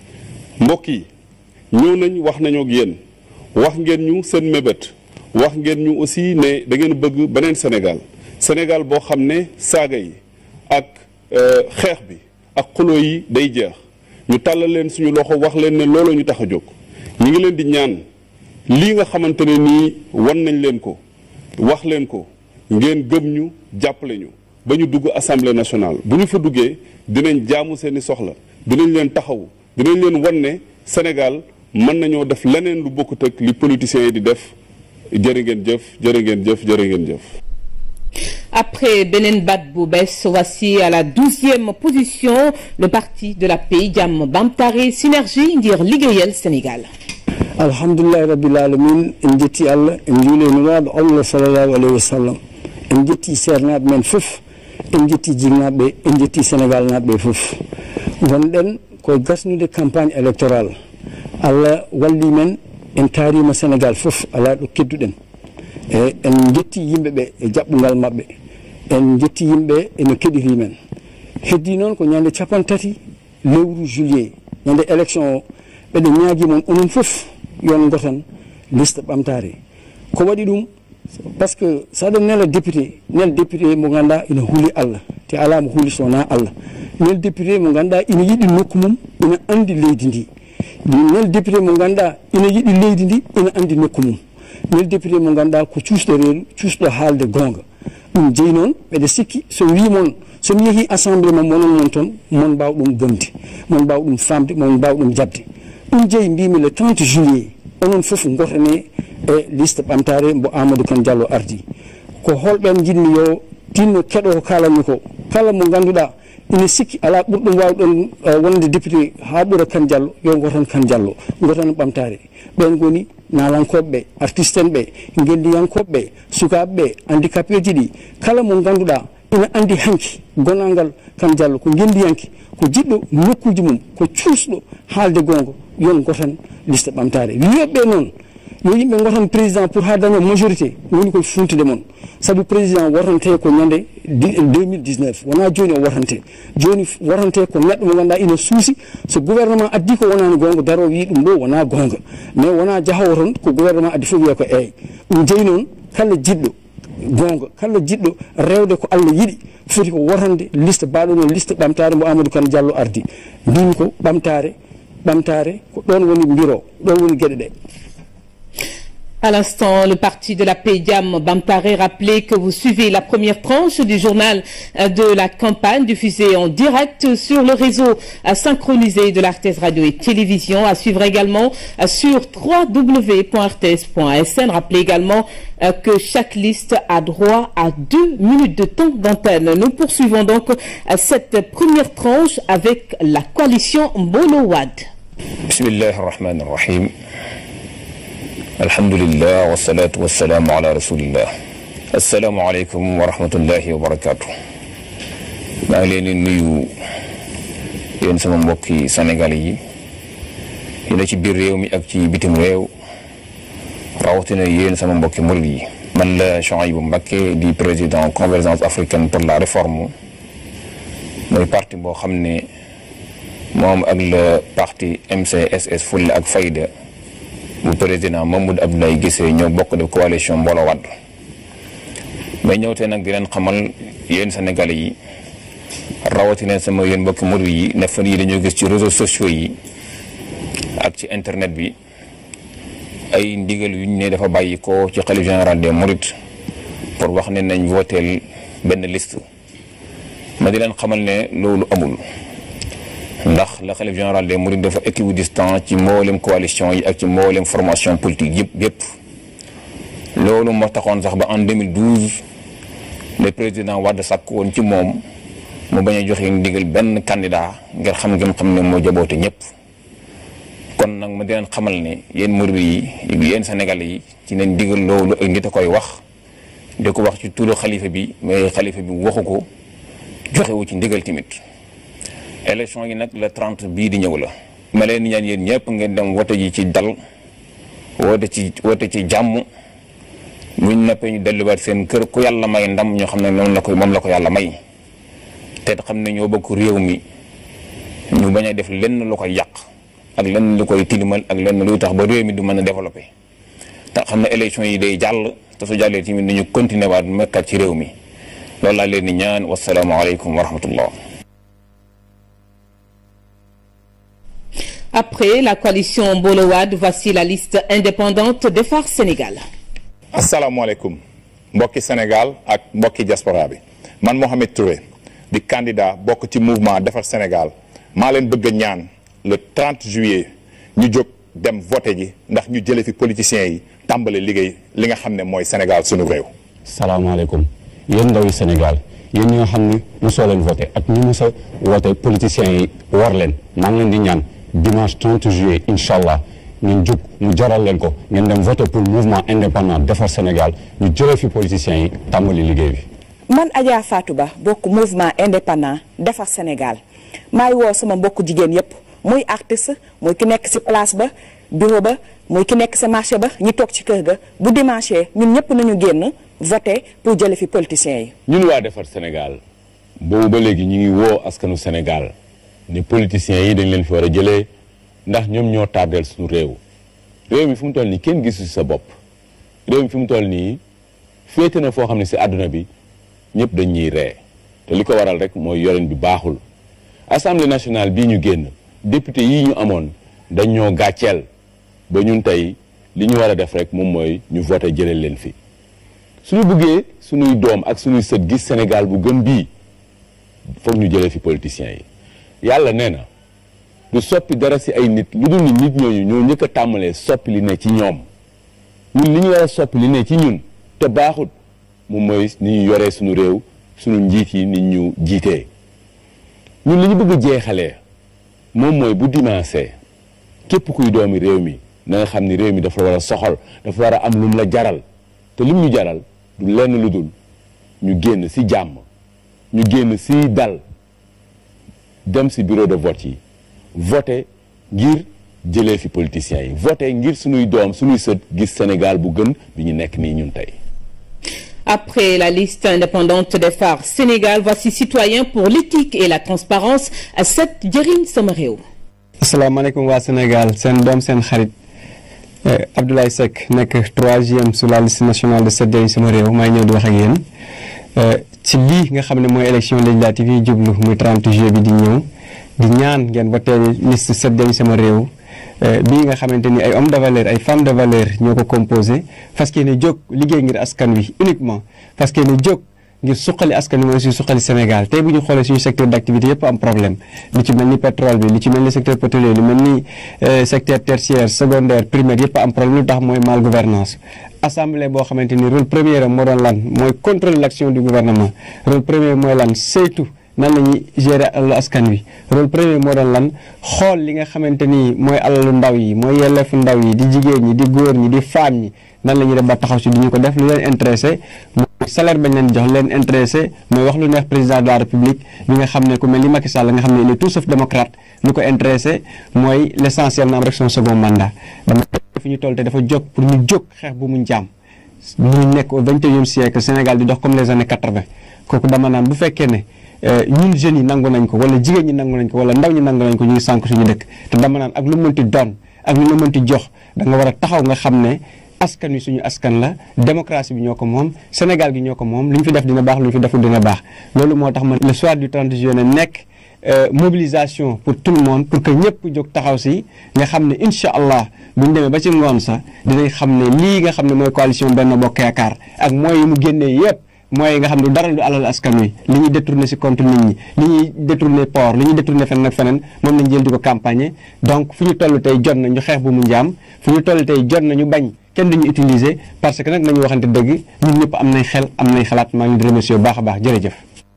mbokk yi ñëw nañ wax nañoo ak yéen wax ngeen ñu seen mébét wax ngeen ñu aussi ne da ngeen bëgg beneen Sénégal Sénégal boo xam ne saaga yi ak xeex bi ak xuloo yi day jeex ñu tàllal leen suñu loxo wax leen ne looloo ñu tax a jóg ñu ngi leen di ñaan lii nga xamante ne nii wan nañ leen ko wax leen ko ngeen gëm ñu jàppale ñu ba ñu dugg assemblée nationale bu ñu fa duggee dinañ jaamu seeni soxla dinañ leen taxawu dinañ leen wan ne Sénégal mën nañoo def leneen lu bokkut ak li politiciens yi di def jërë ngeen jëf jërë ngeen jëf jërë ngeen jëf. Après Benin Badboubès, voici à la douzième position le parti de la paix Jàmm Bamtare Synergie ngir liggéeyal Sénégal. alhamdulillahi rabbil alamin en jetti allah en juuli nuraɗo allah sallllahu alayhi wa sallam en jetti sernaɓe men fof en jetti jinnaɓe en jetti sénégal naɓe fof gonɗen koye gasnude campagne électoral allah walli men en taarima sénégal fof ala ɗo kedduɗen e en jetti yimɓeɓe e jaɓɓugal mabɓe en jetti yimɓe eno keɗiri men heddi noon ko ñande capan tati lewru juillet ñande élection o ɓeɗe ñaagui moon onon fof yon gotan liste ɓamtare ko waɗi ɗum par ce que saɗa nela député nel député mo ganduɗa ina huuli allah te ala mo huuli sowona allah nel député mo ganduɗa ina yiɗi nokku mum ina andi leydi ndi nel député mo ganduɗa ina yiɗi leydi ndi ina andi nokku mum nel député mo ganduɗa ko cuusɗo reedu cuusɗo haalde gonga ɗum jeeyi noon ɓeɗe sikki so wimon somi yeehi assemblé mo monon mon toon mon mbaw ɗum bonde mon mbaw ɗum famde mon mbaw ɗum jabde ɗum jeeyi mbimi le 30 juillet onon foof gotane e liste ɓamtare mbo amadou kane diallo ardi ko holɓen jinmi yo tinno keɗo ko kalanmi ko kala mo ganduɗa ina sikki ala ɓurɗum wawɗon wonde député ha ɓuura kane diallo yo gotan kane diallo gotan ɓamtare ɓen goni nalankoɓeɓe artiste en ɓe guendiyankoɓeɓe sukaɓeɓe handicapé ji ɗi kala mo ganduɗa ina andi hanki gonalngal kane diallo ko guendiyanke ko jiɗɗo nokkuji mum ko cuusɗo haalde gonga yon gotan liste ɓamtare wiyoɓe noon yo yimɓe gotan président pour ha daña majorité woni koye funtude moon saabu président wortante ko ñande 2019 wona joni o wortante joni wortante ko neɗɗo mo ganduɗa ina suusi so gouvernement addi ko wonani gonga daro wi ɗum ɗo wona gonga mais wona jahowo ton ko gouvernement addi fof wiya ko eyyi ɗum jeeyi noon kala jiɗɗo gonga kala jiɗɗo rewde ko allah yiɗi foti ko wortande liste baɗono liste ɓamtare mbo amadou kane diallo ardi mbimi ko ɓamtare ɓamtare ko ɗon woni mbiro ɗon woni gueɗe ɗe À l'instant, le parti de la PEDIAM Bamparé rappelait que vous suivez la première tranche du journal de la campagne diffusée en direct sur le réseau synchronisé de l'Artes Radio et Télévision. À suivre également sur www.rts.sn. Rappelez également que chaque liste a droit à deux minutes de temps d'antenne. Nous poursuivons donc cette première tranche avec la coalition Bolowad. Bismillah ar-Rahman ar-Rahim. alhamdulillah wasalaatu wasalaamu ala rasulillah asalaamualeykum wa rahmatullahi wa barakaatu maa ngi leen di nuyu yéen sama mbokki Sénégal yi yi na ci biir réew mi ak ci bitim réew rawatina yéen sama mbokki murid yi man la Chouaïbou Mbacké di président convergence africaine pour la réforme mooy parti boo xam ne moom ak le parti MCSS Fulla ak Fayda bu président Mamadou Abdoulaye Guissé ñoo bokk def coalition Mbooloo Wàdd mais ñëw tey nag di leen xamal yéen Sénégalais yi rawatina sama yéen mbokki murid yi ne fan yi dañoo gis ci réseaux sociaux yi ak ci internet bi ay ndigal yu ñu ne dafa bàyyi ko ci xalif général des mourides pour wax ne nañ vooteel benn liste ma di leen xamal ne loolu amul ndax la xalif général des mourides dafa équidistant ci mboolem coalition yi ak ci mboolem formation politique yëpp yëpp loolu moo taxoon sax ba en 2012 le président Wade sàkk woon ci moom mu bañ a joxe ndigal benn candidat ngir xam ngeen xam ne moo jaboote ñëpp kon nag ma di leen xamal ne yéen murid yi yéen Sénégalais yi ci neen ndigal loolu ak nit a koy wax di ko wax ci turu xalifa bi mais xalifa bi waxu ko joxewu ci ndigal tamit élection yi nag le 30 bii di ñëw la ma leen ñaan yéen ñëpp ngeen dem wote ji ci dal woote ci woote ci jàmm buñ noppee ñu delluwaat seen kër ku yàlla may ndam ñoo xam ne noonu la ko moom la ko yàlla may te xam ne ñoo bokk réew mi ñu bañ a def lenn lu koy yàq ak lenn lu koy tilimal ak lenn luy tax ba réew mi du mën a développé te xam ne élection yi day jàll te su jàllee tamit dañu continuer waat mekkat ci réew mi loolu laa leen di ñaan wasalaamaaleykum wa rahmatullah Après la coalition Bolowad, voici la liste indépendante de Phare Sénégal. asalaamaaleykum mbokki Sénégal ak mbokki diaspora bi man Mohamed Touré di candidat bokk ci mouvement defar Sénégal maa leen bëgg a ñaan le 30 juillet ñu jóg dem voté ji ndax ñu jële fi politiciens yi tàmbale liggéey li nga xam ne mooy Sénégal sunu réew. salaamaaleykum yéen ndawi Sénégal yéen ñi nga xam ne mosoo leen voté ak ñi mos a woote politiciens yi war leen maa ngi leen di ñaan dimanche 30 juillet incha allah ngeen jóg mu jaral leen ko ngeen dem voté pour mouvement indépendant defar Sénégal ñu jëlee fi politiciens yi tàmbali liggéey bi. man Adja Fatou Ba bokk mouvement indépendant defar Sénégal maay woo sama mbokku jigéen yépp muy artiste muy ki nekk ci place ba bureau ba muy ki nekk ci marché ba ñi toog ci kër ga bu dimanche ñun ñëpp nañu génn voté pour jële fi politiciens yi. ñun waa defar Sénégal boobu ba léegi ñu ngi woo askanu Sénégal ne politiciens yi dañ leen fi war a jëlee ndax ñoom ñoo tardeel suñu réew réew mi fu mu toll nii kenn gisu sa bopp réew mi fi mu toll nii féete na foo xam ne si àdduna bi ñëpp dañ ñuy ree te li ko waral rek mooy yorin bi baaxul assemblée nationale bii ñu génn député yii ñu amoon dañ ñoo gàcceel ba ñun tey li ñu war a def rek moom mooy ñu voté jëlee leen fi suñu buggee suñuy doom ak suñuy sët gis Sénégal bu gën bii foog ñu jëlee fi politiciens yi yàlla nee na du soppi dara si ay nit lu dul ni nit ñooñu ñoo njëkk a tàmmalee soppi li ne ci ñoom ñun li ñu war a soppi li ne ci ñun te baaxut moom mooy ni ñu yoree suñu réew suñu njiit yi nit ñu jiitee ñun li ñu bëgg jeexalee moom mooy bu dimanche képp kuy doomi réew mi na nga xam ni réew mi dafa war a soxal dafa war a am lum la jaral te lim ñu jaral du lenn lu dul ñu génn si jàmm ñu génn si dal dem si bureau de vote yi voté ngir jëlee fi politiciens yi voté ngir suñuy doom suñuy sët gis Sénégal bu gën bi ñu nekk nii ñun tey Après la liste indépendante des phares Sénégal, voici Citoyens pour l'éthique et la transparence à cette jëriñ sama réew. asalaamaaleykum waa Sénégal seen doom seen xarit Abdoulaye Seck nekk troisième sur la liste nationale de set jëriñ sama réew maa ngi ñëw di wax ak yéen ci lii nga xam ne mooy élection législative yi jublu muy 30 juillet bi di ñëw di ñaan ngeen voté liste set jëriñ sama réew bii nga xamante ni ay hommes de valeur ay femmes de valeur ñoo ko composé fas yéene jóg liggéey ngir askan wi uniquement fas yéene jóg ngir suqali askan wi mooy aussi suqali Sénégal tey bu ñu xoolee suñu secteur d' activité yëpp am problème li ci mel ni pétrole bi li ci mel ni secteur pétrolier li mel ni secteur tertiaire secondaire primaire yëpp am problème lu tax mooy mal gouvernance assemblée boo xamante ni rôle premier am moo doon lan mooy contrôler l' action du gouvernement rôle premier mooy lan saytu nan la ñuy gérer alalu askan wi rôle premier moo doon lan xool li nga xamante ni mooy alalu ndaw yi mooy yelleefu ndaw yi di jigéen ñi di góor ñi di femme ñi nan la ñuy def ba taxaw si du ñu ko def lu leen intéressé mooy salaire bañ leen jox leen intéressé mooy wax lu neex président de la république bi nga xam ne ku mel ni Macky Sall nga xam ne il est tout sauf démocrate lu ko intéressé mooy l' essentiel na am rek son second mandat dama fi ñu toll te dafa jóg pour ñu jóg xeex bu mu njaam ñu nekk au vingt et unième siècle Sénégal di dox comme les années quatre vingt kooku dama naan bu fekkee ne ñun jeunes yi nangu nañ ko wala jigéen ñi nangu nañ ko wala ndaw ñi nangu nañ ko ñu ngi sànq suñu dëkk te dama naan ak lu mënti doon ak lu la mënti jox da nga war a taxaw nga xam ne askan wi suñu askan la démocratie bi ñoo ko moom Sénégal gi ñoo ko moom lu ñu fi def dina baax lu ñu fi deful dina baax loolu moo tax man le soir du 30 juillet nekk mobilisation pour tout le monde pour que ñëpp jóg taxaw si nga xam ne incha allah bu ñu demee ba ci ngoon sax dinañ xam ne lii nga xam ne mooy coalition Benno Bokk Yaakaar ak mooy yi mu génnee yëpp mooy nga xam ne dara du alal askan wi li ñuy détourné si compte nit ñi li ñuy détourné port li ñuy détourné feneen ak feneen moom lañ jël di ko campagne donc fu ñu toll tey jot na ñu xeex bu mu njaam fu ñu toll tey jot na ñu bañ kenn duñu utiliser parce que nag nañu waxante dëgg ñun ñëpp am nañ xel am nañ xalaat maa ngi di remercier bu baax a baax jërëjëf.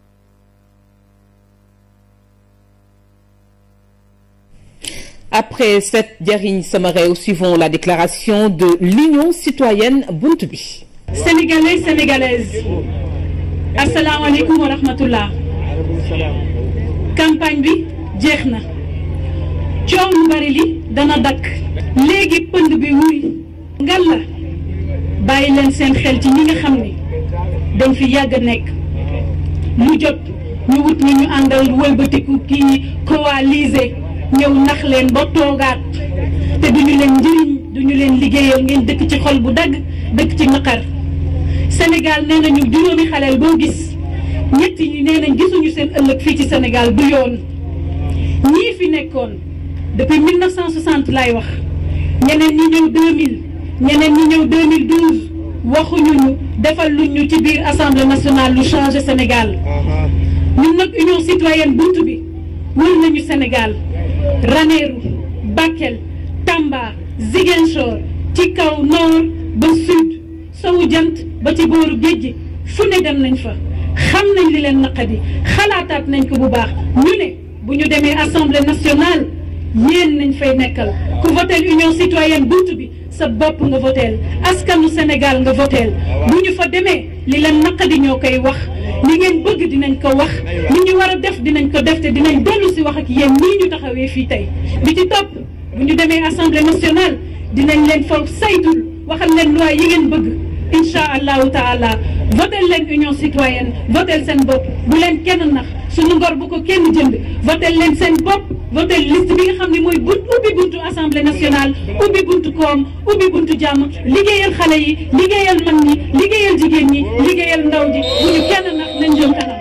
Après cette jëriñ sama réew, suivons la déclaration de l'Union citoyenne Buntu bi. Sénégalais, Sénégalaises, asalaamaaleykum wa rahmatullah campagne bi jeex na coow lu bari li dana dakk léegi pënd bi wuy ngal la bàyyi leen seen xel ci ñi nga xam ni dañ fi yàgg a nekk mu jot ñu wut ñu ñu àndal wëlbatiku kii coalisé ñëw nax leen ba toogaat te duñu leen njëriñ duñu leen liggéeyal ngeen dëkk ci xol bu dagg dëkk ci naqar Sénégal nee nañu juróomi xaleel boo gis ñetti ñi nee nañ gisuñu seen ëllëg fii ci Sénégal du yoon ñii fi nekkoon depuis 1960 laay wax ñeneen ñi ñëw 2000 ñeneen ñi ñëw 2012 waxuñu ñu defal luñ ñu ci biir assemblée nationale lu changé Sénégal ñun nag union citoyenne bunt bi wër nañu Sénégal Ranérou Bakel Tamba Ziguinchor ci kaw nord ba sud sowu jant ba ci booru géej gi fu ne dem nañ fa xam nañ li leen naqadi xalaataat nañ ko bu baax ñu ne bu ñu demee assemblée nationale yéen nañ fay nekkal ku voteel union citoyenne bunt bi sa bopp nga voteel askanu Sénégal nga voteel bu ñu fa demee li leen naqadi ñoo koy wax li ngeen bëgg dinañ ko wax li ñu war a def dinañ ko def te dinañ dellu si wax ak yéen nii ñu taxawee fii tey bi ci topp bu ñu demee assemblée nationale dinañ leen fa saytul waxal leen loi yi ngeen bëgg incha allahu taala votel leen union citoyenne votel seen bopp bu leen kenn nax suñu ngor bu ko kenn jënd votel leen seen bopp votel liste bi nga xam ne mooy bunt ubbi buntu assemblée nationale ubbi buntu koom ubbi buntu jàmm liggéeyal xale yi liggéeyal mag ñi liggéeyal jigéen ñi liggéeyal ndaw ji bu ñu kenn nax nañ jëm kanam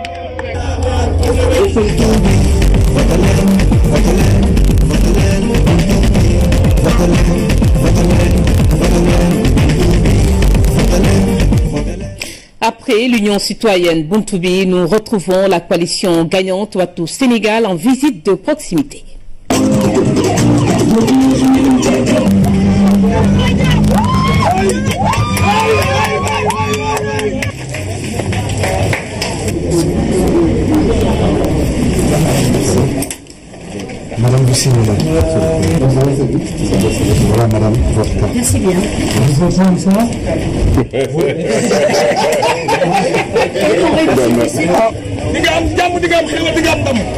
Après l'Union citoyenne Buntubi, nous retrouvons la coalition gagnante Ouattou Sénégal en visite de proximité. Madame Bussimila. Voilà, madame, votre carte. Merci bien. Vous entendez ça di nga am jàmm di nga am xéwal di nga am ndam.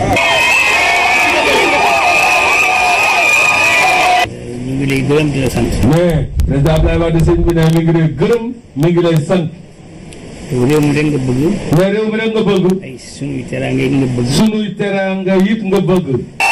ñu ngi lay gërëm di la sant. mais président Abdoulaye Wade sëñ bi ne mi ngi lay gërëm mi ngi lay sant. réew mi rek nga bëgg. mais réew mi rek nga bëgg. ay sunuy teraanga yi nga bëgg. sunuy teraanga yit nga bëgg.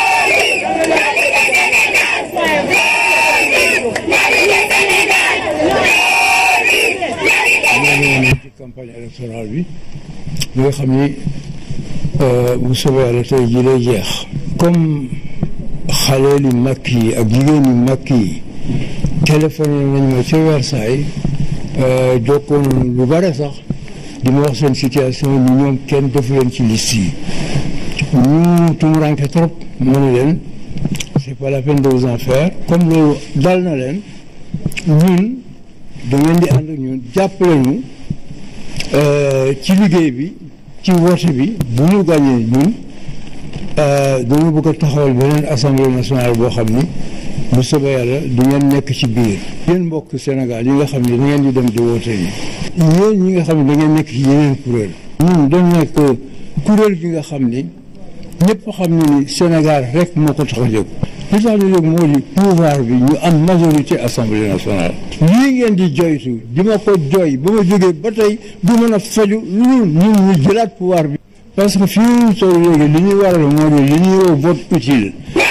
ci campagne électorale bi bi nga xam ni bu soobee yàlla tey jii lay jeex comme xale li mag yi ak jigéen ñi mag yi téléphoné nañ ma ca Versailles jokkoon lu bare sax di ma wax seen situation ni ñoom kenn defu leen ci liste yi ñu tumuranke trop ma ne leen c'est pas la peine de vous en faire comme loolu dal na leen ñun da ngeen di ànd ak ñun jàppale ñu ci liggéey bi ci woote bi bu ñu gàñee ñun dañu bëgg a taxawal beneen assemblée nationale boo xam ni bu soobee yàlla du ngeen nekk ci biir yéen mbokk Sénégal yi nga xam ne da ngeen di dem di woote yi yéen ñi nga xam ne da ngeen nekk ci yeneen kuréel ñun dañ nekk kuréel gi nga xam ni ñëpp xam ne ni Sénégal rek moo ko tax a jóg li tax ñu jóg moo di pouvoir bi ñu am majorité assemblée nationale lii ngeen di joytu di ma ko jooy ba ma jógee ba tey du mën a faju lu dul ñun ñu jëlaat pouvoir bi parce que fii ñu toll léegi li ñuy waral moo di li ñuy woo vote utile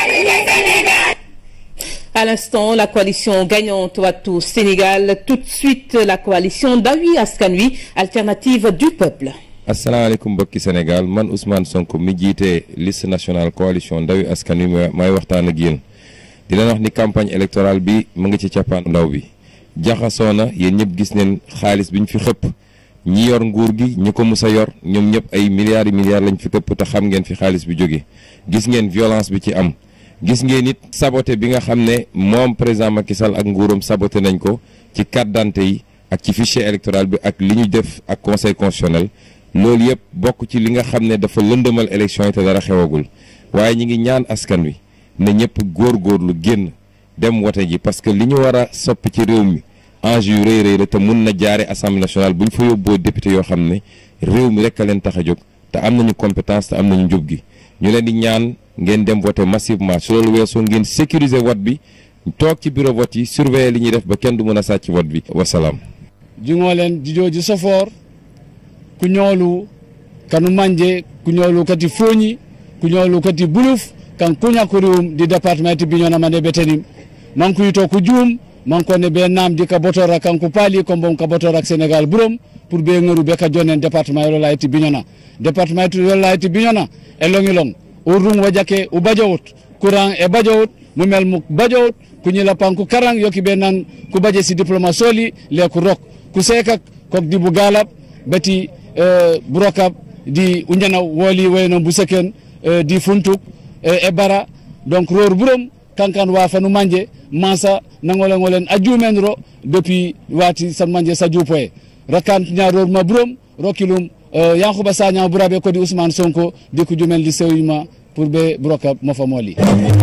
À l'instant, la coalition gagnante Ouattou Sénégal, tout de suite la coalition Dawi Askanui, alternative du peuple. asalaamaaleykum mbokki Sénégal man Ousmane Sonko mi jiite liste nationale coalition ndawi askan wi may waxtaan ak yéen di leen wax ni campagne électorale bi mu ngi ci cappaan ndaw bi jaxasoo na yéen ñëpp gis neen xaalis bi ñu fi xëpp ñi yor nguur gi ñi ko mus a yor ñoom ñëpp ay milliards yi milliards lañ fi xëpp te xam ngeen fi xaalis bi jóge gis ngeen violence bi ci am gis ngeen it saboté bi nga xam ne moom président Macky Sall ak nguuram saboté nañ ko ci carte d'identité yi ak ci fichier électoral bi ak li ñu def ak conseil constitutionnel loolu yëpp bokk ci li nga xam ne dafa lëndëmal élection yi te dara xewagul waaye ñi ngi ñaan askan wi ne ñëpp góorgóorlu génn dem wote ji parce que li ñu war a soppi ci réew mi enjeu yu rëy rëy la te mun na jaare assemblée nationale bu ñu fa yóbboo député yoo xam ne réew mi rek a leen tax a jóg te am nañu compétence te am nañu njub gi ñu leen di ñaan ngeen dem vote massivement su loolu weesoo ngeen sécuriser vote bi toog ci bureau vote yi surveiller li ñuy def ba kenn du mën a sàcc vote bi wasalaam. jingolen jijoji sofor kuñoolu kanu manje kuñoolu kati foñi kuñoolu kati buluf kan kuñakuriwum di département ti biñona mande ɓetenim manku yito ko juum mankone ɓe namdi ka botora kanko paali ko bon ka botora sénégal ɓuurom pour ɓe ŋaru ɓe ka jonen département e lola ti biñona département ti lola ti biñona e loŋilong urrum wajake u bajowut courant e bajowut mumel mu bajowut kuñila panku karang yoki ɓe nan ku baje si diplôme soli le ku rok ku sekak kok dibu galab bati uh, burokab di unjana woli wayno buseken uh, di funtuk uh, e bara donc ror burom kankan wa fanu manje masa nangolen ngolen ajumen ro depuis wati san manje sa jupoe rakan nya ror ma burom rokilum uh, yankuba sanya burabe ko di ousmane sonko di ku jumen li sewima pour be burokab mo fa moli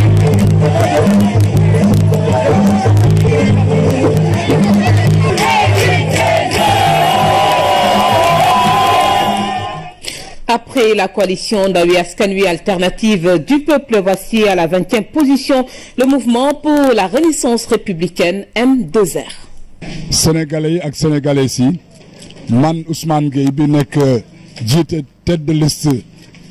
Après la coalition Dawi Askanui alternative du peuple, voici à la 20e position le mouvement pour la renaissance républicaine M2R. Sénégalais yi ak sénégalais yi man Ousmane Gueye bi nekk jiite tête de liste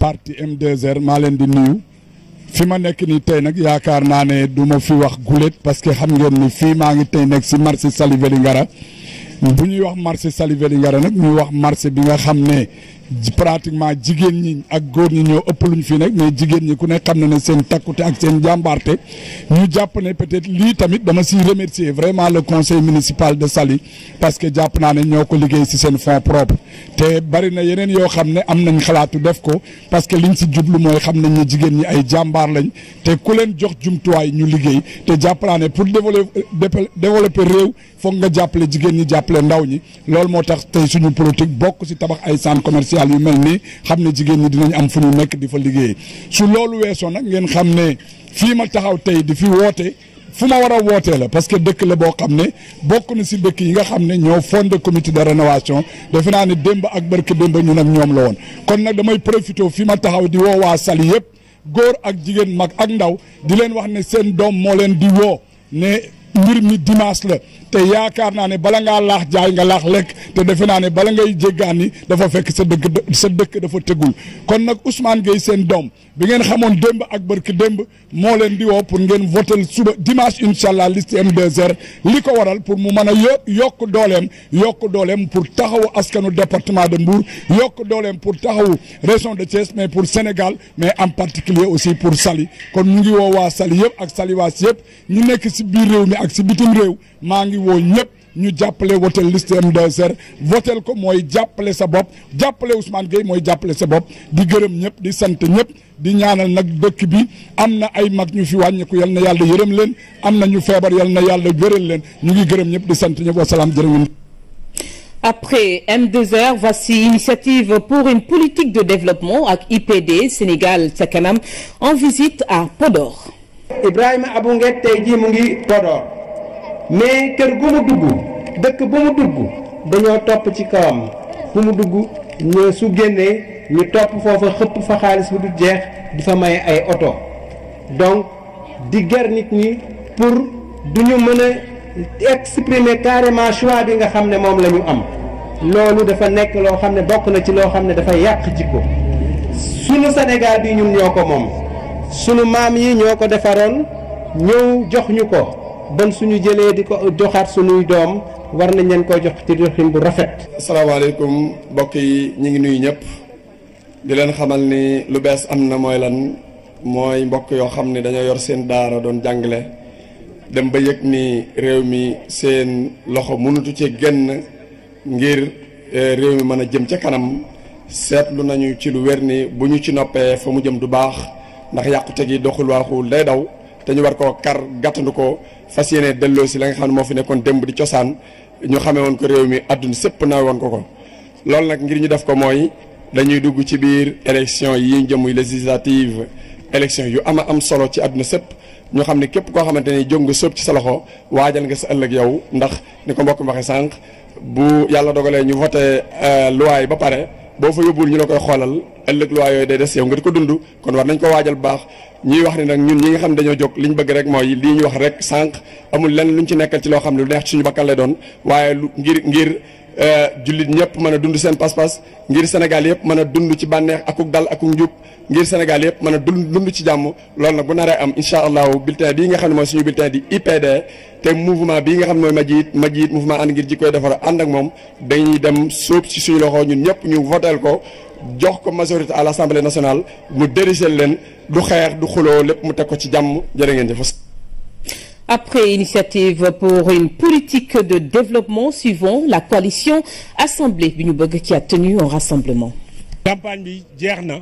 parti M2R maa leen di nuyu fi ma nekk nii tey nag yaakaar naa ne du ma fi wax gulet parce que xam ngeen ni fii maa ngi tey nekk si marché Saly Vélingara bu ñuy wax marché Saly Vélingara nag ñuy wax marché bi nga xam ne pratiquement jigéen ñi ak góor ñi ñoo ëpp luñ fi nekk mais jigéen ñi ku ne xam na ne seen takkute ak seen jàmbaarte ñu jàpp ne peut-être lii tamit dama siy remercier vraiment le conseil municipal de Saly parce que jàpp naa ne ñoo ko liggéey si seen fonds propre te bari na yeneen yoo xam ne am nañ xalaatu def ko parce que liñ si jublu mooy xam nañ ne jigéen ñi ay jàmbaar lañ te ku leen jox jumtuwaay ñu liggéey te jàpp naa ne pour développer développer réew foog nga jàppale jigéen ñi jàppale ndaw ñi loolu moo tax tey suñu politique bokk si tabax ay centre commercial yu mel nii xam ne jigéen ñi dinañ am fu ñu nekk di fa liggéey su loolu weesoo nag ngeen xam ne fii ma taxaw tey di fi woote fu ma war a wootee la parce que dëkk la boo xam ne bokk na si dëkk yi nga xam ne ñoo fondé comité de rénovation defe naa ne démb ak barke démb ñun ak ñoom la woon kon nag damay profité fi ma taxaw di woo waa Saly yëpp góor ak jigéen mag ak ndaw di leen wax ne seen doom moo leen di woo ne mbir mi dimanche la te yaakaar naa ne bala ngaa laax jaay nga laax lekk te defe naa ne bala ngay jéggaani dafa fekk sa dëkk sa dëkk dafa tegul kon nag Ousmane Gueye seen doom bi ngeen xamoon démb ak barki démb moo leen di woo pour ngeen votel suba dimanche incha allah liste M2R li ko waral pour mu mën a yo yokk dooleem yokk dooleem pour taxawu askanu département de Mbour yokk dooleem pour taxawu région de Thiès mais pour Sénégal mais en particulier aussi pour Saly kon ñu ngi woo waa Saly yëpp ak Salywaas yëpp ñu nekk si biir réew mi ak si bitim réew maa ngi woo ñëpp ñu jàppale wotel liste M2R votel ko mooy jàppale sa bopp jàppale Ousmane Gueye mooy jàppale sa bopp di gërëm ñëpp di sant ñëpp di ñaanal nag dëkk bi am na ay mag ñu fi wàññiku yal na yàlla yërëm leen am na ñu feebar yal na yàlla wéral leen ñu ngi gërëm ñëpp di sant ñëpp wasalaam jërë ngeen Après M2R, voici Initiative pour une politique de développement avec IPD Sénégal ca kanam en visite à Podor. Ibrahima Abou Nguet tey jii mu ngi Podor mais kër gu mu dugg dëkk bu mu dugg dañoo topp ci kawam fu mu dugg ñu su génnee ñu topp foofa xëpp fa xaalis bu du jeex di fa may ay oto donc di ger nit ñi pour du ñu mën a exprimer carrément choix bi nga xam ne moom la ñu am loolu dafa nekk loo xam ne bokk na ci loo xam ne dafa yàq jikko sunu Sénégal bi ñun ñoo ko moom sunu maam yi ñoo ko defaroon ñëw jox ñu ko bon suñu jëlee di ko joxaat suñuy doom war nañ leen ko jox ci doxin bu rafet. asalaamaaleykum mbokk yi ñu ngi nuyu ñëpp di leen xamal ni lu bees am na mooy lan mooy mbokk yoo xam ne dañoo yor seen daara doon jàngale dem ba yëg ni réew mi seen loxo mënutu ci génn ngir réew mi mën a jëm ca kanam seetlu nañu ci lu wér ni bu ñu ci noppee fa mu jëm du baax ndax yàqute gi doxul waaxul day daw te ñu war koo kar gàttandu ko fas yéene delloo si la nga xam ne moo fi nekkoon démb di cosaan ñu xamee woon ko réew mi àdduna sépp naa woon ko ko loolu nag ngir ñu def ko mooy dañuy dugg ci biir élection yi ñu jëm muy législative élection yu ama am solo ci àdduna sépp ñu xam ne képp koo xamante ni jóg nga sóob ci sa loxo waajal nga sa ëllëg yow ndax ni ko mbokk mi waxee sànq bu yàlla dogalee ñu voté loi yi ba pare boo fa yóbbul ñu la koy xoolal ëllëg loi yooyu day des yow nga di ko dund kon war nañ ko waajal bu baax ñuy wax ni nag ñun ñi nga xam ne dañoo jóg li ñu bëgg rek mooy lii ñu wax rek sànq amul lenn luñ ci nekkal ci loo xam ne lu neex ci suñu bakkan lay doon waaye lu ngir ngir jullit ñëpp mën a dund seen pas-pas ngir Sénégal yëpp mën a dund ci bànneex akuk dal akuk njub ngir Sénégal yëpp mën a dund dund ci jàmm loolu nag bu naree am incha allahu bulletin bii nga xam ne mooy suñu bulletin di IPD te mouvement bii nga xam ne mooy Majid Majid mouvement ànd ngir jikkoy defar ànd ak moom dañuy dem sóob ci suñu loxo ñun ñëpp ñu voteel ko jox ko majorité à l'Assemblée nationale mu dérisel leen du xeex du xuloo lépp mu teg ko ci jàmm jërë ngeen jëf. Après initiative pour une politique de développement suivant la coalition Assemblée bi ñu bëgg qui a tenu un rassemblement. campagne bi jeex na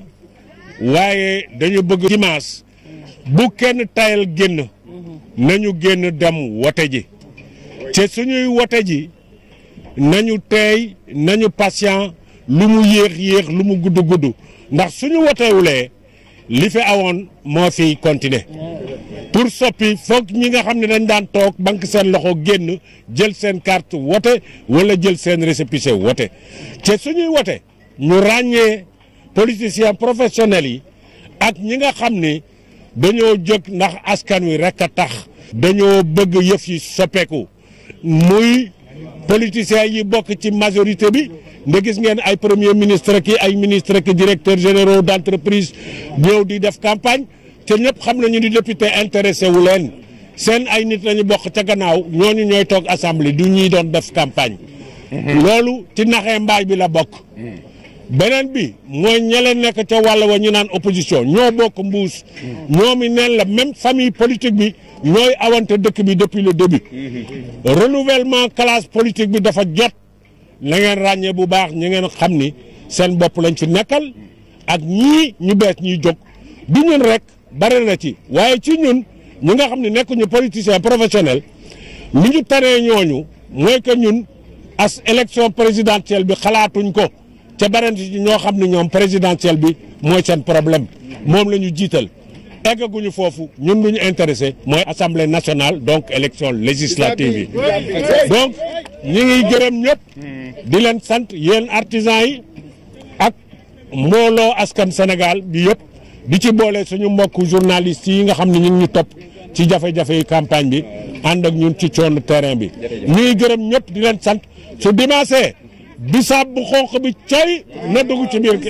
waaye dañu bëgg dimanche bu kenn tayal génn nañu génn dem wote ji te suñuy wote ji nañu teey nañu patient lu mu yéex yéex lu mu gudd gudd ndax suñu wotewulee li fi awoon moo fiy continuer pour soppi foog ñi nga xam ne dañ daan toog banque seen loxo génn jël seen carte wote wala jël seen récépissé wote te suñuy wote ñu ràññee politiciens professionnels yi ak ñi nga xam ni dañoo jóg ndax askan wi rek a tax dañoo bëgg yëf yi soppeeku muy politiciens yi bokk ci majorité bi nda gis ngeen ay premier ministre ki ay ministre ki directeur généraux d' entreprise ñëw di def campagne te ñëpp xam nañu ni député intéressé wu leen seen ay nit lañu bokk ca gannaaw ñooñu ñooy toog assemblée du ñuy doon def campagne loolu ci naxee mbaay bi la bokk beneen bi mooy ñeleen nekk ca wàll wa ñu naan opposition ñoo bokk mbuus ñoomi neen la même famille politique bi ñooy awante dëkk bi depuis le début renouvellement classe politique bi dafa jot na ngeen ràññee bu baax ñi ngeen xam ni seen bopp lañ fi nekkal ak ñii ñu bees ñuy jóg du ñun rek bare na ci waaye ci ñun ñi nga xam ne nekkuñu politicien professionnel li ñu tanee ñooñu mooy que ñun as élection présidentielle bi xalaatuñ ko te bare na ci ñoo xam ne ñoom présidentielle bi mooy seen problème moom la ñu jiital eggaguñu foofu ñun lu ñu intéressé mooy assemblée nationale donc élection législative yi donc ñi ngi gërëm ñëpp di leen sant yéen artisans yi ak mbooloo askan Sénégal bi yëpp di ci boole suñu mbokk journalistes yi nga xam ne ñu ngi ñu topp ci jafe-jafe yi campagne bi ànd ak ñun ci coono terrain bi ñu ngi gërëm ñëpp di leen sant su dimanche bisaab bu xonq bi coy na dugg ci biir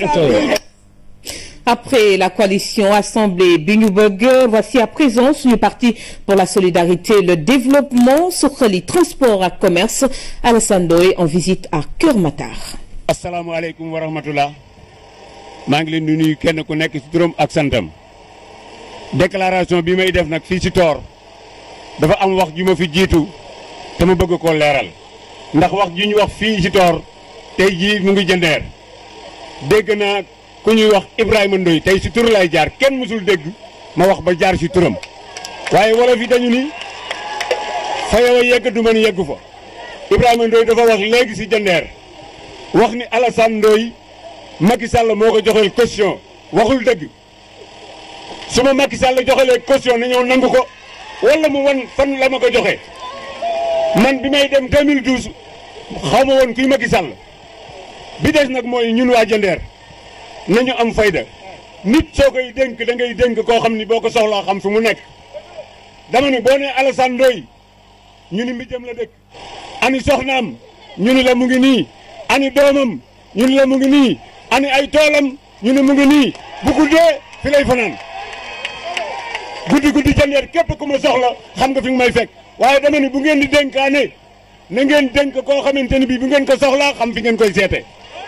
Après la coalition Assemblée Bignouburger, voici à présent le parti pour la solidarité et le développement, Sokhali Transport à Commerce, Alassane Ndoye en visite à Keur Matar. asalaamaaleykum wa rahmatullah maa ngi leen di nuyu kenn ku nekk ci turam ak santam déclaration bi may def nag fii ci toor dafa am wax ju ma fi jiitu te ma bëgg koo leeral ndax wax ju ñu wax fii ci toor tey jii mu ngi jëndeer dégg naa ku ñuy wax Ibrahima Ndoye tey ci tur lay jaar kenn mësul dégg ma wax ba jaar ci turam waaye wolof yi dañu ni fa yow a yegg du mën yeggu fa Ibrahima Ndoye dafa wax léegi ci jëndeer wax ni Alassane Ndoye Macky Sall moo ko joxeel caution waxul dëgg su ma Macky Sall joxelee caution na ñëw nangu ko wala mu wan fan la ma ko joxe man bi may dem 2012 xaw ma woon kuy Macky Sall bi des nag mooy ñun waa Jandeer nañu am fayda nit soo koy dénk da ngay dénk koo xam ni boo ko soxlaa xam fu mu nekk dama ni boo nee Alassane Ndoye ñu ni mbijam la dëkk ani soxnaam ñu ni la mu ngi nii ani doomam ñu ni la mu ngi nii ani ay toolam ñu ni mu ngi nii bu guddee fi lay fanaan guddi guddi Jandeer képp ku ma soxla xam nga fi nga may fekk waaye dama ni bu ngeen di dénkaane na ngeen dénk koo xamante ni bii bu ngeen ko soxlaa xam fi ngeen koy seete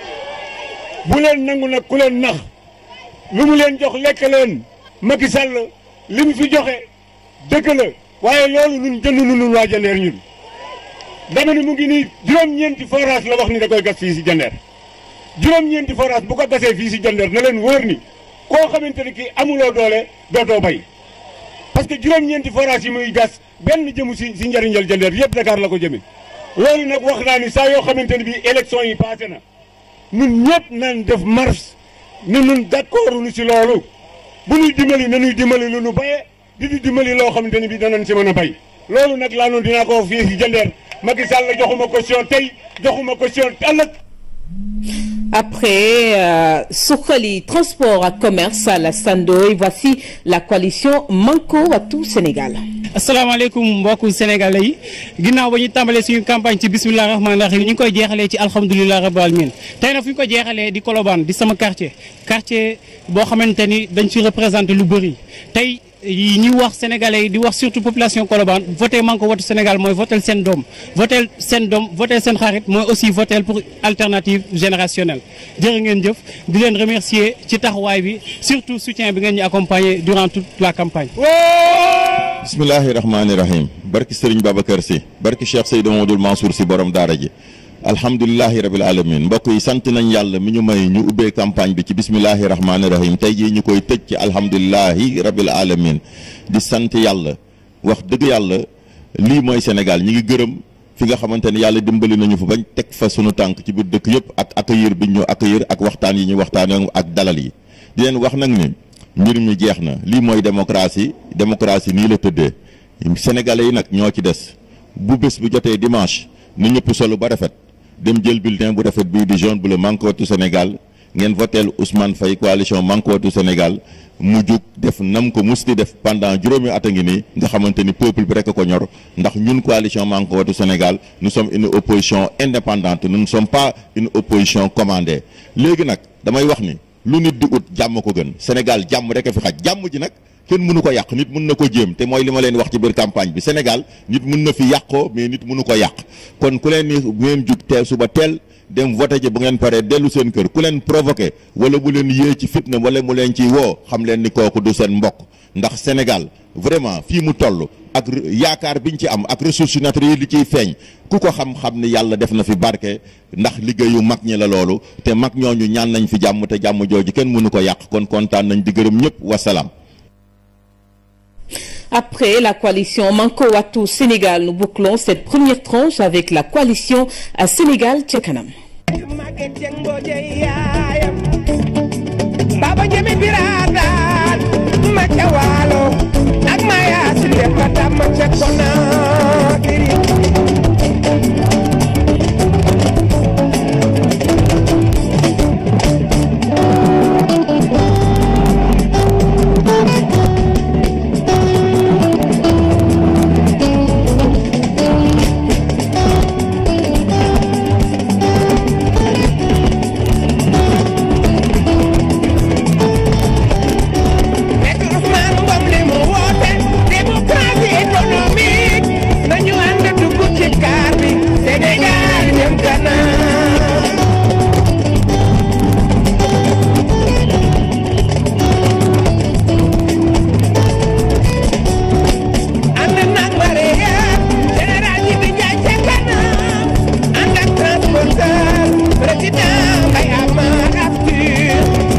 bu leen nangu nag ku leen nax lu mu leen jox lekk leen Macky Sall li mu fi joxe dëgg la waaye loolu ñun jënd nun waa Jandeer ñun dama ni mu ngi nii juróom-ñeenti forage la wax ni da koy gas fii si Jandeer juróom-ñeenti forage bu ko gasee fii si Jandeer na leen wóor ni koo xamante ni kii amuloo doole dootoo bay parce que juróom-ñeenti forage yi muy gas benn jëmu si si njëriñal Jandeer yëpp Dakar la ko jëme loolu nag wax naa ni saa yoo xamante ni bii élection yi passé na ñun ñëpp nañ def marche ni ñun d'accord nu si loolu bu ñuy dimbali na ñuy dimbali lu nu bayee di di dimbali loo xamante ni bii danañ si mën a bay loolu nag laa noonu dinaa ko fii si Jandeer Macky Sall joxuma caution tey joxuma caution ëllëg Après euh, Sokhali Transport à Commerce à la Sandoy, voici la coalition Manko Wattu Sénégal. asalaamaaleykum mbokku sénégalais yi ginnaaw ba ñu tàmbalee suñu campagne ci bisimilah rahmaani rahim ñu ngi koy jeexalee ci alhamdulilah rabbil alamin tey nag fu ñu ko jeexalee di Colobane di sama quartier quartier boo xamante ni dañ fi représenté lu bëri tey yi ñuy wax sénégalais yi di wax surtout population Colobane voté Manko Wattu Sénégal mooy votel seen doom votel seen doom votel seen xarit mooy aussi votel pour alternative générationnelle jërë ngeen jëf di leen remercier ci taxawaay bi surtout soutien bi ngeen ñu accompagner durant toute la campagne. bismillahi rahmaani rahim barki sëriñ Babacar si barki Cheikh Seydou Mamadou Mansour si borom daara ji alhamdulilahi rabil alamin mbokk yi sant nañ yàlla mi ñu may ñu ubbee campagne bi ci bismillahi rahmaani rahim tey jii ñu koy tëj ci alhamdulilahi rabil alamin di sant yàlla wax dëgg yàlla lii mooy Sénégal ñi ngi gërëm fi nga xamante ne yàlla dimbali nañu fa bañ teg fa sunu tànk ci biir dëkk yëpp ak accueillir bi ñu accueillir ak waxtaan yi ñu waxtaan ak dalal yi di leen wax nag ni mbir mi jeex na lii mooy démocratie démocratie nii la tëddee sénégalais yi nag ñoo ci des bu bés bu jotee dimanche nu ñëpp solo ba rafet dem jël bulletin bu rafet bii di jaune bleu Manko Wattu Sénégal ngeen voteel Ousmane Faye coalition Manko Wattu Sénégal mu jug def nam ko musti def pendant juróomi at a ngi nii nga xamante ni peuple bi rek a ko ñor ndax ñun coalition Manko Wattu Sénégal nous sommes une opposition indépendante nous ne sommes pas une opposition commandée léegi nag damay wax ni lu nit di ut jàmm ko gën Sénégal jàmm rek a fi xaj jàmm ji nag kenn mënu ko yàq nit mën na ko jéem te mooy li ma leen wax ci biir campagne bi Sénégal nit mën na fi yàqoo mais nit mënu ko yàq kon ku leen ni bu ngeen jug teel suba teel dem voté ji bu ngeen paree dellu seen kër ku leen provoqué wala bu leen yée ci fitna wala mu leen ciy woo xam leen ni kooku du seen mbokk ndax Sénégal vraiment fii mu toll ak yaakaar biñ ci am ak ressources naturelles yi li ciy feeñ ku ko xam-xam ni yàlla def na fi barke ndax liggéeyu mag ñi la loolu te mag ñooñu ñaan nañ fi jàmm te jàmm jooju kenn mënu ko yàq kon kontaan nañ di gërëm ñëpp wasalaam. Après la coalition Manko Wattu Sénégal, nous bouclons cette première tranche avec la coalition à Sénégal Tchakanam. Baba Jemi Biradan, Macha Walo, ak Maya Sile Pata Macha Konakiri. Nekk Ousmane Ngom li mu woote démocratie économique nañu ànd dugg ci kaar bi Sénégal jëm kanam. ànd nag mareyeur général yi di jaay ca kanam ànd ak transporteur président Mbaye Amar Abdou.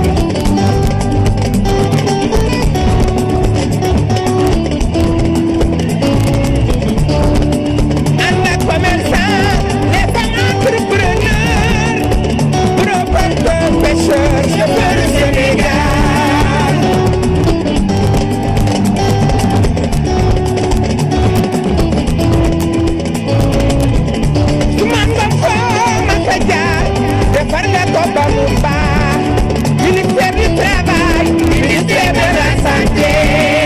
ànd ak commerçant les femmes entrepreneurs propriétaires pêcheurs chauffeurs Sénégal. su man nga foo ma sa jaar defar nga ko ba mu baax ministère du travail ministère de la santé.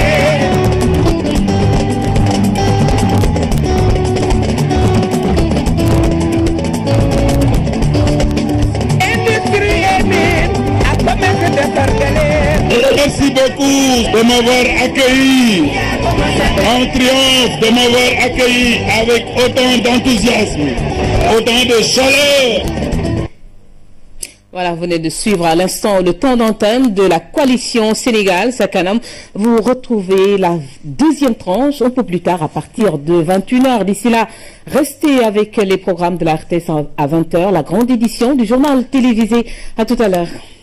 industrie et mine ak commerce defar nga leen. Merci beaucoup de m'avoir accueilli en triomphe, de m'avoir accueilli avec autant d'enthousiasme, autant de chaleur. Voilà, vous venez de suivre à l'instant le temps d'antenne de la coalition Sénégal Sakanam. Vous retrouvez la deuxième tranche un peu plus tard à partir de 21h. D'ici là, restez avec les programmes de la RTS à 20h, la grande édition du journal télévisé. À tout à l'heure.